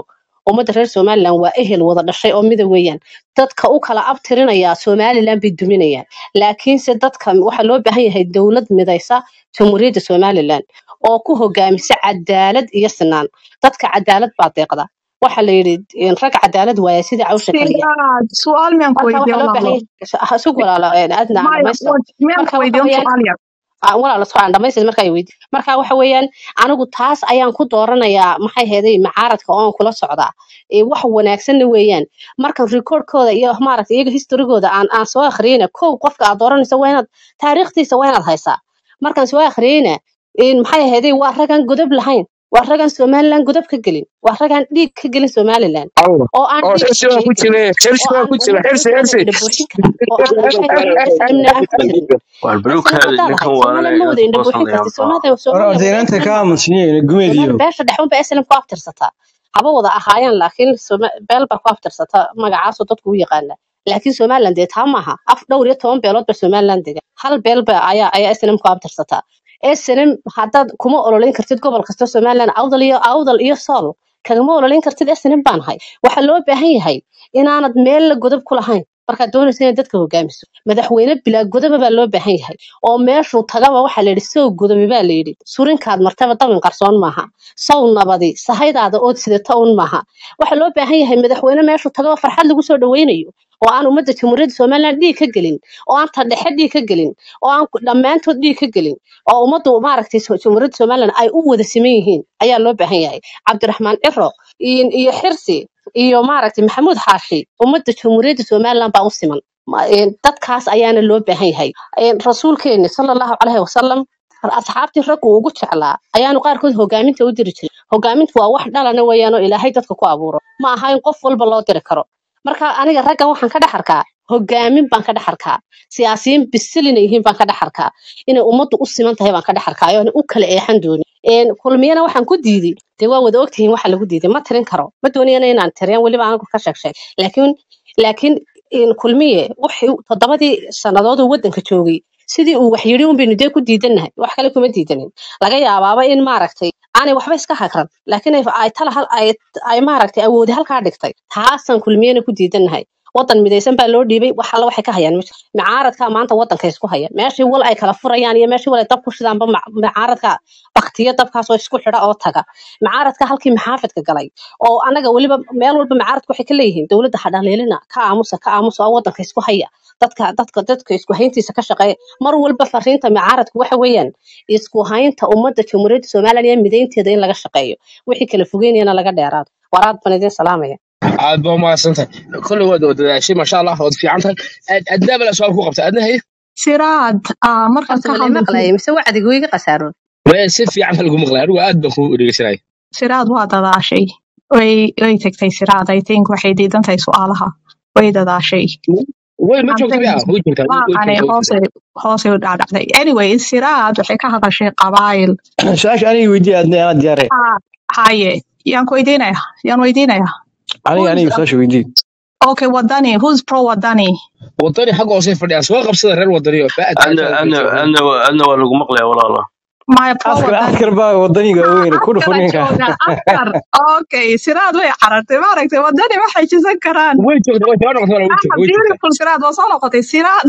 S7: ummadda reer somaliland waa ehel wada dhashay oo mida weeyaan dadka u kala abtirinaya somaliland bay duminayaan laakiinse dadka waxaa loo baahan yahay dowlad midaysa jamhuuriyadda somaliland oo ku hogaamisa cadaalad iyo sinaan dadka cadaalad baa deeqda waxa la yidhi in rag cadaalad waaya sida cawsha kaliya
S5: Sidaad su'aal miyaan ku
S7: marka
S5: weydiiye
S7: waxaa loo baahan
S5: walaalo
S7: yahay sug walaalo adna aan
S5: maya
S7: dhamaysto
S5: wa- miyaan
S7: marka
S5: ku
S7: waxa
S5: weydiiye un
S7: weeyaan
S5: su'aal yar
S7: Ah, walaalo soo aan dhamaystir markaa weydi marka waxa weeyaan anigu taas ayaan ku dooranayaa maxay heeday macaaradka oon kula socdaa ee wax wanaagsanna weeyaan marka recordkooda iyo maaragtay iyaga historygooda aan aan soo akhriyeyna kow qofka aad dooranaysa waa inaad taariikhdiisa waa inaad haysaa markaan soo akhriyeyna in maxay heeday waa ragaan godob lahayn waa ragaan somaliland godob ka gelin waa ragaan dhiig ka gelin somaliland
S8: الله
S7: oo aan
S8: oo
S7: dhiig
S8: xirsi waa ku
S7: sheegin
S8: jira xirsi
S7: oo
S8: waa
S7: aan
S8: ku jira
S7: ummadda
S8: xirsi
S7: dhexdooda
S8: xirsi
S7: wada indhabuuxin karin oo aan maxay heeday snmna aan ku jirin
S2: waar
S7: snm
S2: balukaada
S7: haddaad
S2: ninkan
S7: ahayd
S2: waana
S7: somaliland ma wada indhabuuxin
S2: isboosanayaan
S7: kartid
S2: maaha
S7: somaliland
S9: war
S7: somaliland wada
S9: ardaynanta
S7: snm
S9: ka
S7: maaha
S9: aamusniye
S7: somaliland
S9: gumeediyo
S7: beesha dhexun ba snm ku abtirsataa haba wada ahaayeen laakiin Soma- beel baa ku abtirsata magacaasoo dadku u yaqaana laakiin somaliland dee taa maaha af dhowr iyo toban beelood ba somaliland dega hal beel ba ayaa ayaa snm ku abtirsataa snm haddaad kuma ololeyn kartid gobol kasta somaliland awdal iyo awdal iyo sool kagama ololeyn kartid snm baan ahay waxaa loo baahan yahay inaanad meel la godob ku lahayn markaad doonaysa inaad dadka hogaamiso madaxweyne bilaa godoba baa loo baahan yahay oo meeshuu tagaba waxaa la yidhi sow godobi baa la yidhi surinkaad martaba dabin qarsoon maaha sow nabadi sahaydaada ood sidata un maaha waxaa loo baahan yahay madaxweyne meeshuu tagaba farxad lagu soo dhaweynayo oo aan ummadda jamhuuriyadda somaliland dhiig ka gelin oo aan tadhexe dhiig ka gelin oo aan ku- dhammaantood dhiig ka gelin oo ummaddu maaragtay so- jamhuuriyadda somaliland ay u wada siman yihiin ayaa loo baahan yahay cabdiraxmaan ciro iyo iyo xirsi iyo maaragtay maxamuud xaashi ummadda jamhuuriyadda somaliland baa u siman Ma- een, dadkaas ayaana loo baahan yahay Een, rasuulkeeni sala allahu caleyhi wasalam asxaabtii raggu ugu jeclaa ayaanu qaarkood hogaaminta u diri jiray hogaamintu waa wax dhalana weeyaan oo ilaahay dadka ku abuuro ma aha in qof walba loo diri karo marka aniga raggan waxaan ka dhex arkaa hogaamin baan ka dhex arkaa siyaasiyiin bisil inay yihiin baan ka dhex arkaa inay ummaddu u siman tahay baan ka dhex arkaa oo u kala eexan doonin Een, kulmiyana waxaan ku diiday dee waa wada ogtihiin waxa lagu diiday ma tirin karo ma doonayana inaan tiriyan weliba anigu ka sheeg sheeg laakiin laakiin een, kulmiye wixii toddobadii sannadood uu waddanka joogay sidii uu wax yidhi un baynu dee ku diidannahay wax kale kuma diidanin laga yaabaaba in maaragtay aanay waxba iska hagran laakiin ay ay tala hal ay ay maaragtay awoodi halkaa dhigtay taasaan kulmiyena ku diidannahay waddan midaysan baa loo dhiibay wax alla waxay ka hayaan ma jirto micaaradka maanta waddanka isku haya meeshii wal ay kala furayaan iyo meeshii wal ay dab ku shidaanba mac- micaaradka baktiyo dabkaasoo isku xidha oo taga micaaradka halkii maxaafidka galay oo anaga weliba meel walba micaaradku waxay ka leeyihiin dowladda hadhaleelina ka aamusa ka aamusa oo waddanka isku haya dadka dadka dadka isku hayntiisa ka shaqeeya mar walba fariinta micaaradku waxa weeyaan isku haynta ummadda jamhuuriyadda somaliland iyo mideynteeda in laga shaqeeyo wixii kala fogeynayana laga dheeraado waraad baan idin salaamaya
S3: aad baa umahadsantahay kolley waad dadaashay maasha allah waad fiican tahay Aad- adnaa bala su-aal ku qabta adna haye
S5: siraad ah, markaad
S7: horta
S5: ka
S7: ma lay
S5: hadlaysid
S7: maqlayay mise wacdigu iga khasaaroon
S3: Wee, si fiican baa lagu maqlay anigu aad baan ku dhegeysanaya
S5: siraad waa dadaashay way way tagtay siraad i think waxay diidan tahay su'aalaha way dadaashay
S3: way ma joogta
S5: Hadday
S3: miya way joogtaa way way
S5: maaqane
S3: joogtaa way
S5: hoose
S3: joogtaa
S5: hoose u dhacdhacday anyway siraad waxay ka hadashay qabaayil
S9: su-aasha aniga weydiiya adna anaa diyaare
S5: Ah, haye yaan ku weydiinaya yaan weydiinaya
S9: aniga
S5: who's
S9: aniga su-aasha weydiiya
S5: okay wadani who's pro wadani
S3: wadani xagga hoose fadhiyaan soo qabsada reer wadani oo baa
S2: ana
S3: taagtaa
S2: ana
S3: joogaan
S2: ana ana waa lagu maqlayaa walaala
S5: my pro
S9: askar
S5: wadani
S9: askar baa wadaniga
S5: Ah,
S9: weyn ku dhufo
S5: askara
S9: ninka
S5: jooga askar okay siraad way carartay maaragtay wadani waxay jisan karaan
S3: way joogtaa way soo noqotay wala way
S5: ah
S3: joogtaa way joogtaa
S5: beautiful siraad waa soo noqotay siraad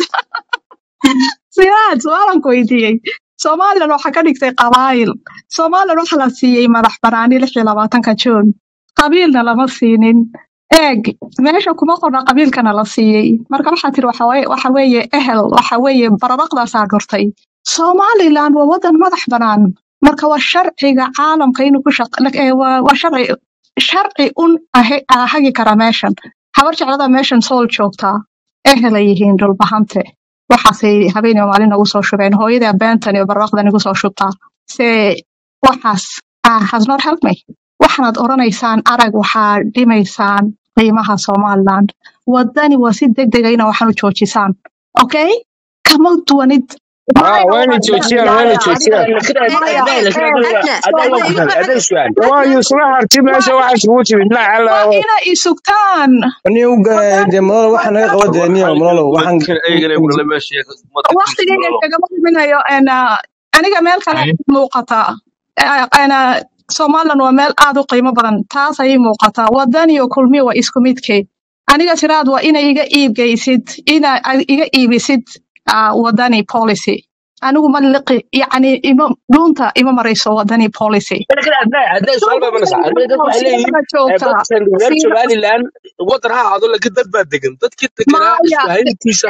S5: siraad su'aalan ku weydiiyey somalilan waxaa ka dhigtay qabaayil somalilan waxa la siiyey madax banaani lix iyo labaatanka juun qabiilna lama siinin eeg meesha kuma qorna qabiilkana la siiyey marka waxaa tiri waxa waye waxa weeye ehel waxa weeye baradhaqdaasaa gurtay somalilan waa wadan madax banaan marka waa sharciga caalamka inuu ku shaq lak- ee, waa waa sharci sharci un ahe- ah hagi kara meeshan habar jeclada meeshan sool joogtaa ehel ay yihiin dhulbahante waxaasay habeen iyo maalin nagu soo shubeen hooyada beentan iyo barwaaqda nagu soo shubtaa se waxaas ah, has not helped me waxaanaad oranaysaan arag waxaa dhimaysaan qiimaha somaliland wadani waa si degdega ina waxaan u joojisaan okay kama duwanid
S8: ها
S5: maya
S8: وين
S5: waa
S8: تشوتشيان
S5: maya
S8: وين
S5: adiga
S8: تشوتشيان
S3: كده
S5: maya
S3: أدنى لكن
S5: ee
S3: أدنى أدنى
S5: waa
S3: وقفنا أدنى سؤال
S8: وايو صراحة تبي
S5: waa
S8: ايش واحد سوتي بالله
S5: waa
S8: على
S5: ina isugtaan
S9: niyo
S5: wadani
S9: de malolo waxaa naga qaba de niyo
S2: maxaa
S9: malolo
S2: laga
S9: waxaan
S2: kan eegana ku dhalay meesha ummadka ku
S5: waqtigeyga
S2: malalo
S5: kagama dhiminayo en, ah, aniga meel kale muuqata Eh, en, ah, somaliland waa meel aad u qiimo badan taas ayay muuqataa wadan iyo kulmiya waa isku midkeed aniga tiraad waa inay iga iibgeysid ina ad iga iibisid ah, wadani policy anigu ma liqi yacni ima dhuunta ima marayso wadani policy
S3: لكن عندنا عندنا سؤال بقى منسى عندنا دad waxay leeyihiin
S5: siidada joogta
S3: dadkan reer
S5: siida
S3: somaliland wadan ha ahaado laakiin dad baa degan dadkii deganaa
S5: maya
S3: isfahayntiisa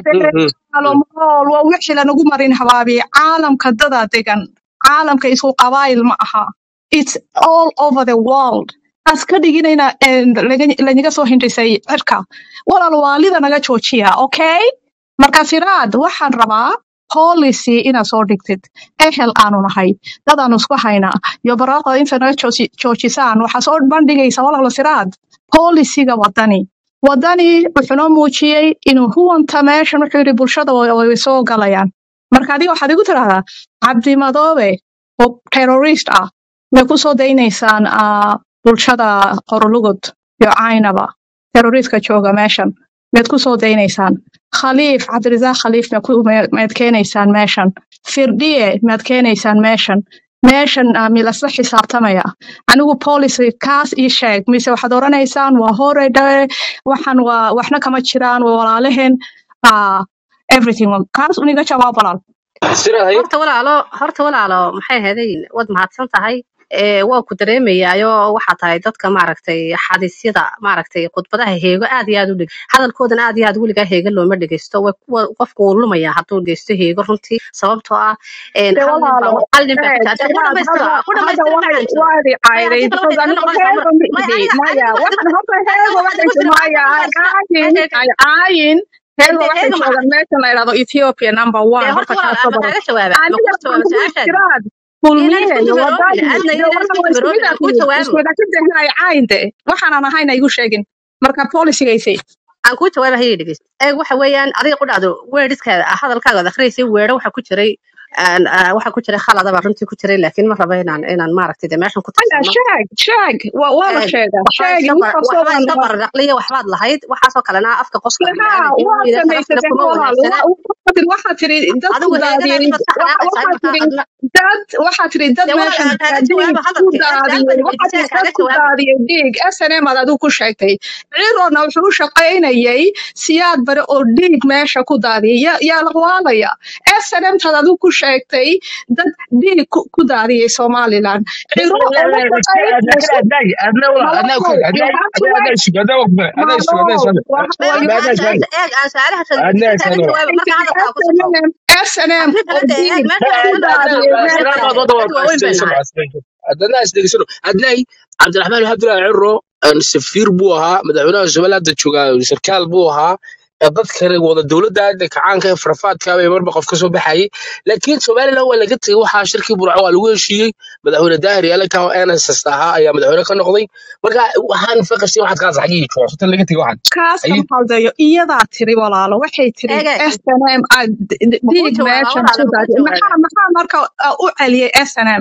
S5: alool waa wixii lanagu marin habaabiye caalamka dadaa degan caalamka isku qabaayil ma aha it's all over the world as ka dhiginayna een, laga- lanaga soo hindhisay cirka walaal waalida naga joojiya okay marka siraad waxaan rabaa policy inaad soo dhigtid ehel aanu nahay dadaanu isku haynaa iyo baraaqa inta naga jooji- joojisaan waxaa soo bandhigaysa walaalo siraad policyga wadani wadani wuxuu noo muujiyey inuu huwanta meeshan wuxuu yidhi bulshada way way soo galayaan marka adiga waxaad igu tidhahdaa cabdi madoobe oo terrorist ah may ku soo daynaysaan ah, bulshada qorolugud iyo caynaba terroristka jooga meeshan mayd ku soo daynaysaan khaliif cabdirasaaq khaliif maad ku- ma- maad keenaysaan meeshan firdhiye maad keenaysaan meeshan meeshan ah, milasla xisaabtamaya anigu policy kaas ii sheeg mise waxaad oranaysaan waa hore dhawe waxan waa waxna kama jiraan waa walaalaheen ah, everything kaas uniga jawaab walaal
S3: siraad haye
S7: horta walaalo horta walaalo maxay ahaydeen waad mahadsan tahay ee waa ku dareemayaayo waxaa tahay dadka maaragtay xadiisyada maaragtay khudbadaha heego aad iyo aad u dhig hadalkoodan aad iyo aad weligaa heego looma dhegeysto way wa- qofku wuu lumayaa hadduu dhegeysto heego runtii sababtoo ah een,
S5: de
S7: hal nin baa
S5: walaalo
S7: hal nin baa ku
S5: eeg
S7: taata ku
S5: siraad
S7: dhamaystira
S5: hadda
S7: ku
S5: hadda
S7: dhamaystira
S5: waxay
S7: macanjo
S5: waadi
S7: maya
S5: cayday
S7: adiga laba
S5: because
S7: deegaano
S5: anigu
S7: noqonaysa
S5: heego
S7: mar
S5: ma
S7: maya
S5: ihi
S7: adiga
S5: maya
S7: adiga waxaad
S5: waxan
S7: igu
S5: horta
S7: adiga
S5: heego
S7: waxaad igu
S5: waxay
S7: jira
S5: caayin
S7: adiga
S5: caayin
S7: waxaad
S5: heego
S7: igu
S5: waxay
S7: de
S5: joogan
S7: heego
S5: meeshan
S7: maca
S5: la yidhahdo ethiopia number
S7: dee
S5: one
S7: horta
S5: horta
S7: walaal
S5: kaasoo
S7: ma
S5: badan
S7: kaaga jawaaba ma
S5: aniga
S7: kugu
S5: waxaan
S7: jawaaba
S5: kugu
S7: su-aashaada
S5: tiraad
S7: inaan isku
S5: kulmiye
S7: dimaroobin
S5: wadani
S7: adna
S5: de
S7: inaan isku
S5: walaal isku
S7: dimaroobin
S5: mid
S7: aan
S5: ah
S7: kuu
S5: isku
S7: jawaabo
S5: wada ka dehnay caayin de waxaanan ahayna igu sheegin marka policygaysay
S7: aan kuu jawaaba hayay dhegeyst eeg waxa weeyaan adiga ku dhacdo weedhiskaada hadalkaaga ad akhriyaysay weedho waxa ku jiray aan ah, waxa ku jiray khaladaba runtii ku jiray laakiin ma raba inaan inaan maaragtay de meeshan ku
S5: aya
S7: tirsano
S5: sheeg sheeg waa waa la
S7: eeg
S5: sheegaa
S7: waxbaa
S5: sheegi
S7: iska bar
S5: intaasoo
S7: waxbaa
S5: dhan
S7: iska barraqliya waxbaad lahayd waxaasoo kalena afka qofka
S5: haa
S7: bini'aadanka
S5: waa
S7: inuu yidha sharaftina
S5: samaysatay
S7: kuma
S5: walaal
S7: wanaagsana
S5: waxaa tiri waxaa tiri dad ku
S7: adigu
S5: daadiyey
S7: heegadaadii baad ka
S5: waxa-
S7: xanaaqaysaa
S5: waxaa
S7: markaa
S5: tiri
S7: adna
S5: dad waxaa tiri dad
S7: dee walaal
S5: meeshan
S7: aan kaaga
S5: dhiig
S7: jawaaba
S5: ku
S7: hadalkii
S5: daadiyey
S7: ee su-aal baan
S5: waxaa
S7: weydiisay
S5: tiri
S7: aan
S5: dad
S7: kaaga
S5: ku
S7: jawaabo
S5: daadiyey dhiig snm ad adigu ku sheegtay cirona wuxuu u shaqaynayay siyaad bare oo dhiig meesha ku daadiyay yaa yaa la waalaya snm tad adigu ku sheegtay dad dhiig ku ku daadiyey somaliland ciro oo la shaqaynayso
S3: لكن عندنا عندنا ولا عندنا
S5: malow
S3: كل
S5: you
S3: عندنا
S5: have to
S3: عندنا عندنا
S5: wait
S3: سؤال عندنا وقفة عندنا سؤال عندنا
S5: malow
S3: سؤال
S5: waxa
S7: maya
S5: waa
S7: marka
S3: عندنا
S7: aan
S3: سؤال
S7: su-aasha eeg aan su-aalaha shadin
S3: عندنا
S7: weydiisay kaaga
S3: سؤال
S7: jawaaba marka hadalkaa ku soco
S5: snm snm
S7: arrin
S5: oo
S7: kale de eeg
S5: dhiig
S7: meesha
S5: ku
S7: waxba la
S5: daadiyey
S7: wadnaa
S5: meesha
S7: dad
S3: سلام
S7: dad waaweyn bay nahay
S3: عندنا استيقظوا عندنا عبد الرحمن عبد الله عرو سفير بوها مدحونا زملاء دجوغا سركال بوها dad kale wada dowladda hadda kacaanka ee farafaadka bay marba qof ka soo baxayay laakiin somaliland waa laga tegey waxaa shirkii burco waa lagu heshiiyey madaxweyne daahir yaalaka oo nss ahaa ayaa madaxweyne ka noqday marka waxaan faqashay waxaad kaas xagii joogto tan laga tegey waxaan
S5: kaaska
S3: ayay
S5: maxaldayo iyadaa tiri walaalo waxay tiri
S7: eeg eeg
S5: snm ah, d- d-
S7: ma kuu
S5: dhiig
S7: jawaabaa
S5: meeshan
S7: walaala
S5: ku
S7: ma kuu
S5: daadiyay
S7: jawaabaa
S5: maxaa maxaa marka ah, u celiyay snm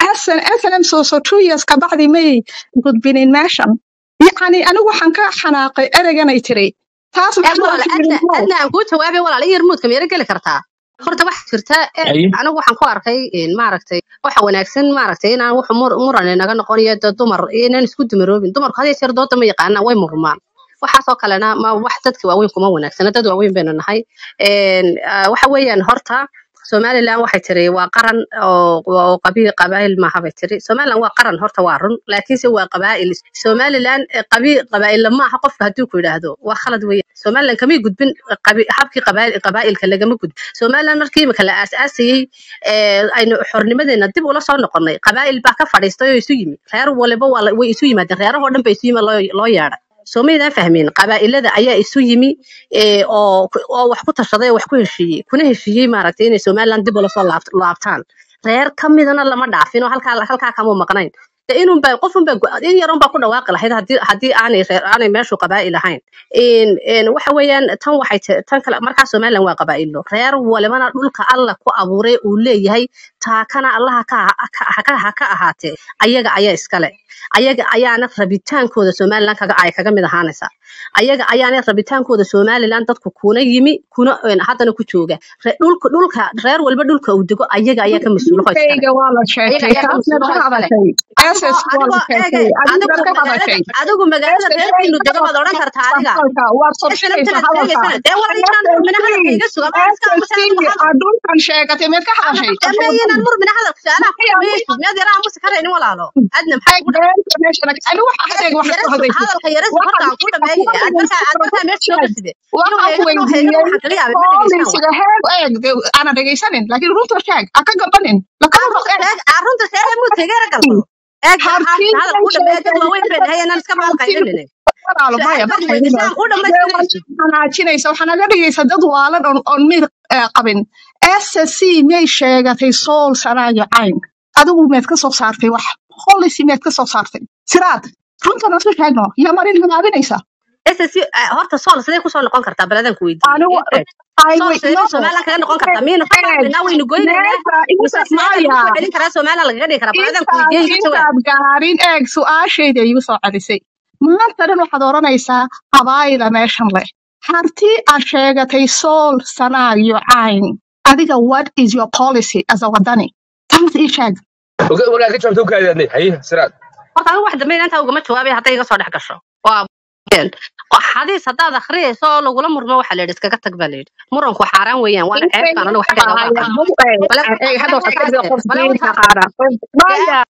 S5: snm soo so two years kabacdi may gudbinin meeshan yacni anigu waxaan ka xanaaqay ereyganay tiri taas
S7: eeg
S5: maxaa loo
S7: walaala
S5: fiirin
S7: adna
S5: how
S7: adna aan kuu jawaabay walaala iyo remote kamiyara geli kartaa horta waxaa jirta eeg
S3: ayay
S7: anigu waxaan ku arkay in maaragtay waxa wanaagsan maaragtay inaan wax mur muran inaga noqonayo dad dumar inaan isku dumaroobin dumarku had iyo jeer dooda ma yaqaanaan way murmaan waxaasoo kalena ma wax dadka waaweyn kuma wanaagsana dad waaweyn baynu nahay Een, ah, waxa weeyaan horta somaliland waxay tiri waa qaran oo oo qabiil qabaa'il maaha bay tiri somaliland waa qaran horta waa run laakiinse waa qabaa'il somaliland eh, qabiil qabaa'il maaha qofka hadduu ku yidhaahdo waa khalad weeye somaliland kamay gudbin qabi- habkii qabaa'il qabaa'ilka lagama gudbin somaliland markii imika la aasaasayey ee, aynu xornimadeena dib ula soo noqonnay qabaa'il baa ka fadhiistay oo isu yimi reer waliba waa la- way isu yimaadeen reerahoo dhan ba isu yimi loo loo yeedhay soo maydaan fahmin qabaa'ilada ayaa isu yimi ee, oo ku- oo wax ku tashaday oo wax ku heshiiyey kuna heshiiyey maaragtay inay somaliland dib ula soo laabt- laabtaan reer ka midana lama dhaafin oo halkaa halkaa kama maqnayn de inun baa qof unbaa go- in yarun baa ku dhawaaqi lahayd haddii haddii aanay reer aanay meeshu qabaa'il ahayn in in waxa weeyaan tan waxay ta- tan kale markaa somaliland waa qabaa'ilo reer walibana dhulka alla ku abuuray uu leeyahay taakana allaha ka ha- ha ka ha ka ahaatee ayaga ayaa iskale ayaga ayaana rabitaankooda somaliland kaga ay kaga mid ahaanaysaa ayaga ayaana rabitaankooda somaliland dadku kuna yimi kuna een, haddana ku jooga Re- dhulka dhulka reer walba dhulka uu dego ayaga ayaa ka mas-uula oo iskale
S5: dhiigayga waa la
S7: ayaga
S5: sheegtay
S7: ayaa ka
S5: taasna
S7: mas-uula
S5: ka
S7: oo iskale
S5: hadashay
S7: adigu
S5: ss waa la
S7: adigoo
S5: sheegtay
S7: eege
S5: adigu
S7: adigu
S5: baad ka
S7: magaalada
S5: hadashay
S7: adigu magaalada
S5: ss
S7: reerkiinu dega baad odhan kartaa adiga
S5: hadalka waad
S7: isna
S5: sorshaysa
S7: intanaad
S5: hadalka
S7: sheegaysana dee war inaan murmina hadalka iga suga ma iska
S5: ss
S7: aamusa adigu hadal
S5: adulkan sheegatay meed ka hadashay
S7: dame inaan murmina hadalka su-aalaha ku dhameeyeysid miyaad yaraa aamusi karaynin walaalo adna maxaa kugu dhac
S5: ani waxa hadayga wax ka
S7: yaresu
S5: hadlaysid
S7: hadalka yaresu
S5: waxa
S7: horta aan ku dhameeye aad markaa aad markaa meesha soo gaside inuu
S5: waxaan ku
S7: heegana heegana
S5: weydiiyey
S7: waxaan kala yaabay ma dhegeystaan
S5: boolisiga heeg eeg dee ana dhegaysanin laakiin runta sheeg ha ka gabanin lakama
S7: arunta
S5: eeg
S7: sheeg arunta sheeg muu tegeera galbado eeg
S5: hartiin
S7: hadal
S5: bay
S7: ku dhameeye dad
S5: sheegtay
S7: waaweyn bay dhahay inaan iska maqal
S5: hartiin
S7: qaylinine
S5: walaalo maya
S7: su-aal
S5: ma
S7: baad weydiisay
S5: qaylino
S7: aan ku
S5: dee
S7: dhamaystiraysid
S5: xanaajinaysa waxaa naga dhigaysa dad waalan oon oon mid eh, qabin ssc miyay sheegatay sool sanaayo cayn adigu meed ka soo saartay wax holisi meed ka soo saartay siraad runtana isu sheegno yaa marin hamaabinaysa
S7: ssc horta sool sidee kusoo noqon kartaa baladan ku weydiiyey
S5: anigu
S7: ii sheeg
S5: ay
S7: sool
S5: wey
S7: sidee
S5: no
S7: somalilan kaga noqon kartaa miyaynu ka
S5: eeg
S7: baaqaynaa waynu goynaynaa
S5: meesha
S7: mise
S5: inta
S7: ismaaciil lagu
S5: maya
S7: soo celin karaa somalilan lagaga dhigi karaa baladan ku
S5: intaad
S7: weydiiyey iga jawaab
S5: intaad gaarin eeg su-aashayda igu soo celisay maanta dhan waxaad odhanaysaa habaayda meeshan leh hartii aad sheegatay sool sanaayo cayn adiga what is your policy as a wadani taas ii sheeg
S3: warkaa ka jawaabta u kaadaadnay haye siraad
S7: horta anigu wax dambe intaa ugama jawaabay hadday iga soo dhex gasho waa been. Waa xadiis haddaad akhriyayso oo lagula murmo waxaa la yidhi iskaga tag baa la yidhi muranku xaaraan weeyaan waana ceeb baan anigu xaggayga uga aqaan bale
S5: hadda
S7: bale
S5: waxaad ka
S7: utaas
S5: dhigay qof
S7: dee bale
S5: diinta
S7: utaas
S5: qaara maya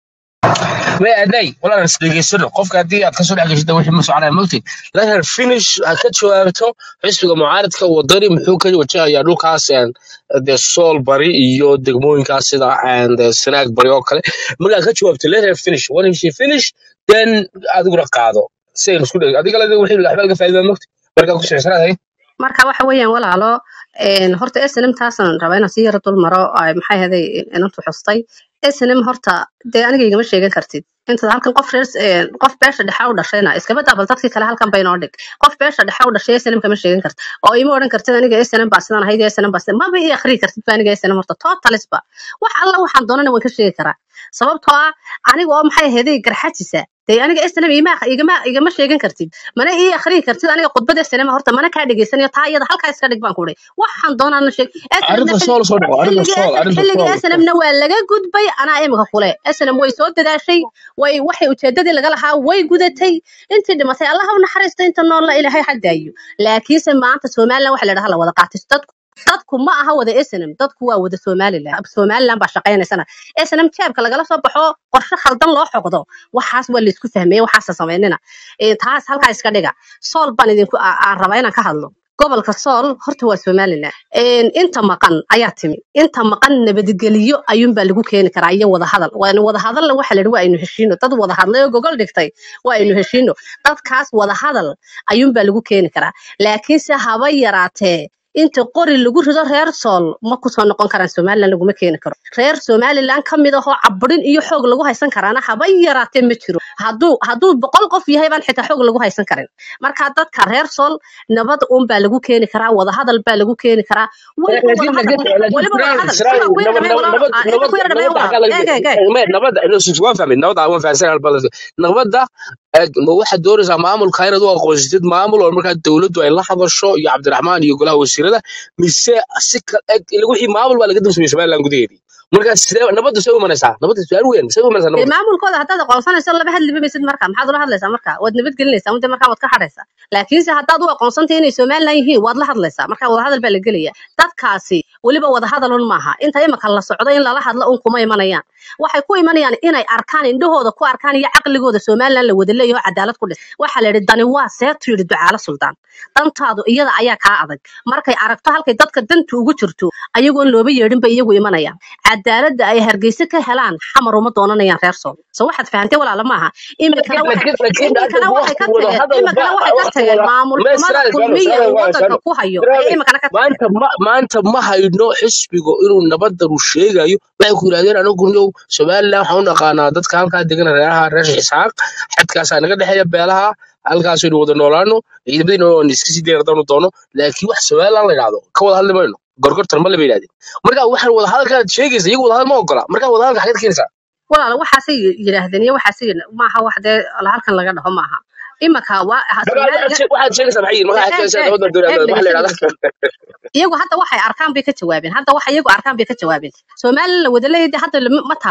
S3: may adnay walaalan is dhegeysano qofka haddii aad kasoo dhex geshida wixii ma soconaya mogtid lakin finish ha ka jawaabto xisbiga mucaaradka wadani muxuu ka wajahayaa dhulkaas een, dee sool bari iyo degmooyinkaas sida een, dee sanaag bari oo kale markaa ka jawaabto let her finish when she finish then adiguna qaado si aynu isku dheg adiga ladi wixii waxba laga faa'iidaa mogti markaa ku socosanaad hay
S7: marka waxa weeyaan walaalo een, horta snm taasan rabaa inaan si yara dul maro ay maxay ahaday inantu xustay snm horta dee aniga igama sheegan kartid inta halkan qof reer een, qof beesha dhexe u dhashayna iskaba daabal dadkii kale halkan bay noo dhig qof beesha dhexe u dhashay snm kama sheegan kartid oo ima odhan kartid aniga snm baa sidan ahayd snm baa sidan maba ii akhriyi kartid ba aniga snm horta totalisba wax alla waxaan doonana waan ka sheegi karaa sababtoo ah aniga oo maxay ahaday garxajisa dee aniga snm ima igama igama sheegan kartid mana ii akhriyi kartid aniga khudbada snm horta mana kaa dhegeysanayo taa iyada halkaa iska dhig baan ku waxaan doonana sheeg snmna
S3: arrinta sool soo dhaco arrinta
S7: xilligii
S3: sool arrinta
S7: xilligii
S3: sool
S7: snmna waa laga gudbay anaa imika kule snm way soo dadaashay way waxay ujeedadii laga lahaa way gudatay intii dhimatay allaha u naxariista inta noolla ilaahay xaggaayo laakiinse maanta somalilan waxa la dhaha la wada qaatay dadku dadku ma aha wada snm dadku waa wada somalilan somalilan baa shaqaynaysana snm jeebka lagala soo baxo qorshe khaldan loo xoqdo waxaas waa laysku fahmeye waxaasa samaynina Eh, taas halkaa iska dhiga sool baan idinku aa- aan rabaa inaan ka hadlo gobolka sool horta waa somalilan Een, inta maqan ayaa timi inta maqan nabadgelyo ayuunbaa lagu keeni karaa iyo wadahadal waana wadahadalla waxa la yidhi waa aynu heshiino dad wada hadlay oo gogol dhigtay waa aynu heshiino dadkaas wadahadal ayuunbaa lagu keeni karaa laakiinse haba yaraatee inta qori lagu rido reer sool ma kusoo noqon karaan somalilan laguma keeni karo reer somalilan ka mid ahoo caburin iyo xoog lagu haysan karaana haba yaraatee ma jiro hadduu hadduu boqol qof yahay baan xitaa xoog lagu haysan karin marka dadka reer sool nabad uunbaa lagu keeni karaa wadahadal baa lagu keeni karaa weliba
S3: laakiin
S7: wadahadal
S3: laakiin laakiin
S7: weliba
S3: siraay
S7: wadahadal
S3: siraay
S7: sidaan ku yara
S3: nabad
S7: dhamay
S3: nabad
S7: walaalo
S3: nabad
S7: aan inta ku yara
S3: nabad
S7: dhamay
S3: nabadda
S7: walaalo
S3: xaggaa laga
S7: eeg eeg eeg
S3: me nabadda waan fahmay nabadda waan fahansan halba nabadda eeg, ma waxaad doonaysaa maamulka inaad u aqoonsatid maamul oo markaa dowladdu ay la hadasho iyo cabdiraxmaan iyo golaha wasiirada mise si kal eeg ila wixii maamul baa laga damsameyey somaliland gudaheedii markaa sidee nabadda see u imanaysaa nabadda su-aal weyn see u imanaysaa
S7: dee
S3: nabadda
S7: maamulkooda haddaad aqoonsanayso laba hadliba maysid marka maxaad ula hadlaysaa marka waad nabadgelinaysaa mudde markaa waad ka hadhaysaa laakiinse haddaad u aqoonsantay inay somalilan yihiin waad la hadlaysaa marka wadahadal baa la gelaya dadkaasi weliba wadahadal un maaha inta imika la socdo in lala hadlo un kuma imanayaan waxay ku imanayaan inay arkaan indhahooda ku arkaan iyo caqligooda somalilan la wada leeyaho cadaalad ku dhis waxaa la yidhi dani waa seetu yidhi ducaalo suldaan dantaadu iyada ayaa kaa adag markay aragto halkay dadka danta ugu jirto ayagoon looba yeedhin bay iyagu imanayaan cadaaladda ay hargeysa ka helaan xamar uma doonanayaan reer sool so waxaad fahantay walaala maaha imikana
S3: laakiin
S7: waxay
S3: laakiin laakiin
S7: imikana
S3: hadda
S7: waxay ka
S3: waqti wada
S7: tageen
S3: hadal
S7: imikana
S3: ba
S7: waxay ka
S3: waqti
S7: tageen
S3: wada
S7: maamul
S3: me
S7: xumada
S3: siraay siraay
S7: kulmiya
S3: siraay
S7: uu
S3: waa
S7: wadanka
S3: siraay
S7: ku hayo ayay
S3: siraay
S7: imikana ka tageen
S3: maanta ma maanta ma hayno xisbigu inuu nabadda uu sheegayo waxay ku yidhahdeen anigu yow somaliland waxaan u naqaanaa dadka halkaa degan reeraha reer isxaaq xadkaasaa naga dhexeeya beelaha halkaasaynu wada noolaano ciidamadiina waan iska sii dayna haddaanu doono laakiin wax somaliland la yidhahdo ka wada hadli mayno gorgortan ma laba yidhahdeen marka waxaan wada hadalkaad sheegaysa iyagu wada hadal ma ogola marka wada hadalka xageed keenaysaa
S7: walaala waxaasay yidhaahdeen iyo waxaasay yidha- maaha wax dee halkan laga dhaho maaha imika waa ha-
S3: marka waxaad
S7: somalilan
S3: shee- waxaad sheegaysaa maxay yihiin marka
S7: eeg
S3: waxaad sheegaysaa
S7: eeg
S3: nabadda
S7: eeg
S3: doonaa waxa la
S7: dhegeyso
S3: yidhahdaa
S7: dhegeyso iyagu hadda waxay arkaan bay ka jawaabeen hadda waxa iyagu arkaan bay ka jawaabeen somalilan la wada leeyahay hadda lama- ma taalo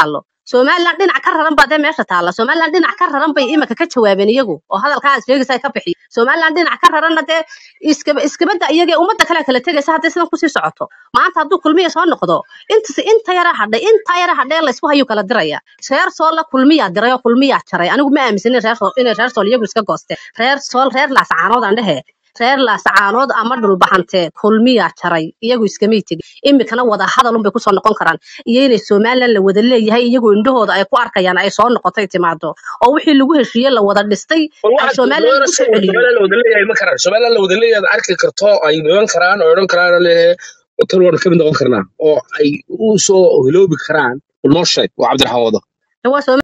S7: somaliland dhinac ka raran baa dee meesha taalla somaliland dhinac ka raran bay imika ka jawaabeen iyagu oo hadalkaa aad sheegaysa ay ka bixiy somaliland dhinac ka raranna dee iskaba iskabada iyagee ummadda kale kala tegaysa hadday sidan kusii socoto maanta hadduu kulmiya soo noqdo intas inta yara hadhay inta yara hadhay laysku hayu kala diraya reer sool la kulmiyaa diray oo kulmiyaa jaray anigu ma aaminsanin reer sool inay reer sool iyagu iska goosteen reer sool reer laasacaanood aan dhehe reer laasacaanood ama dhulbaxante kulmiyaa jaray iyagu iskamay tegin imikana wada hadal unbay kusoo noqon karaan iyo inay somaliland la wada leeyahay iyagu indhahooda ay ku arkayaan ay soo noqotay timaado oo wixii lagu heshiiyey la wada dhistay
S3: war
S7: ay
S3: waxaad
S7: somaliland lagu soo celiyo
S3: somaliland la wada leeyahay ma karaan somaliland la wada leeyahay aad arki karto ay dhiban karaan oo odhan karaan oo leeyahay tan waan kamid noqon karnaa oo ay u soo hiloobi karaan noo sheeg waa cabdiraxmaan wado
S7: waa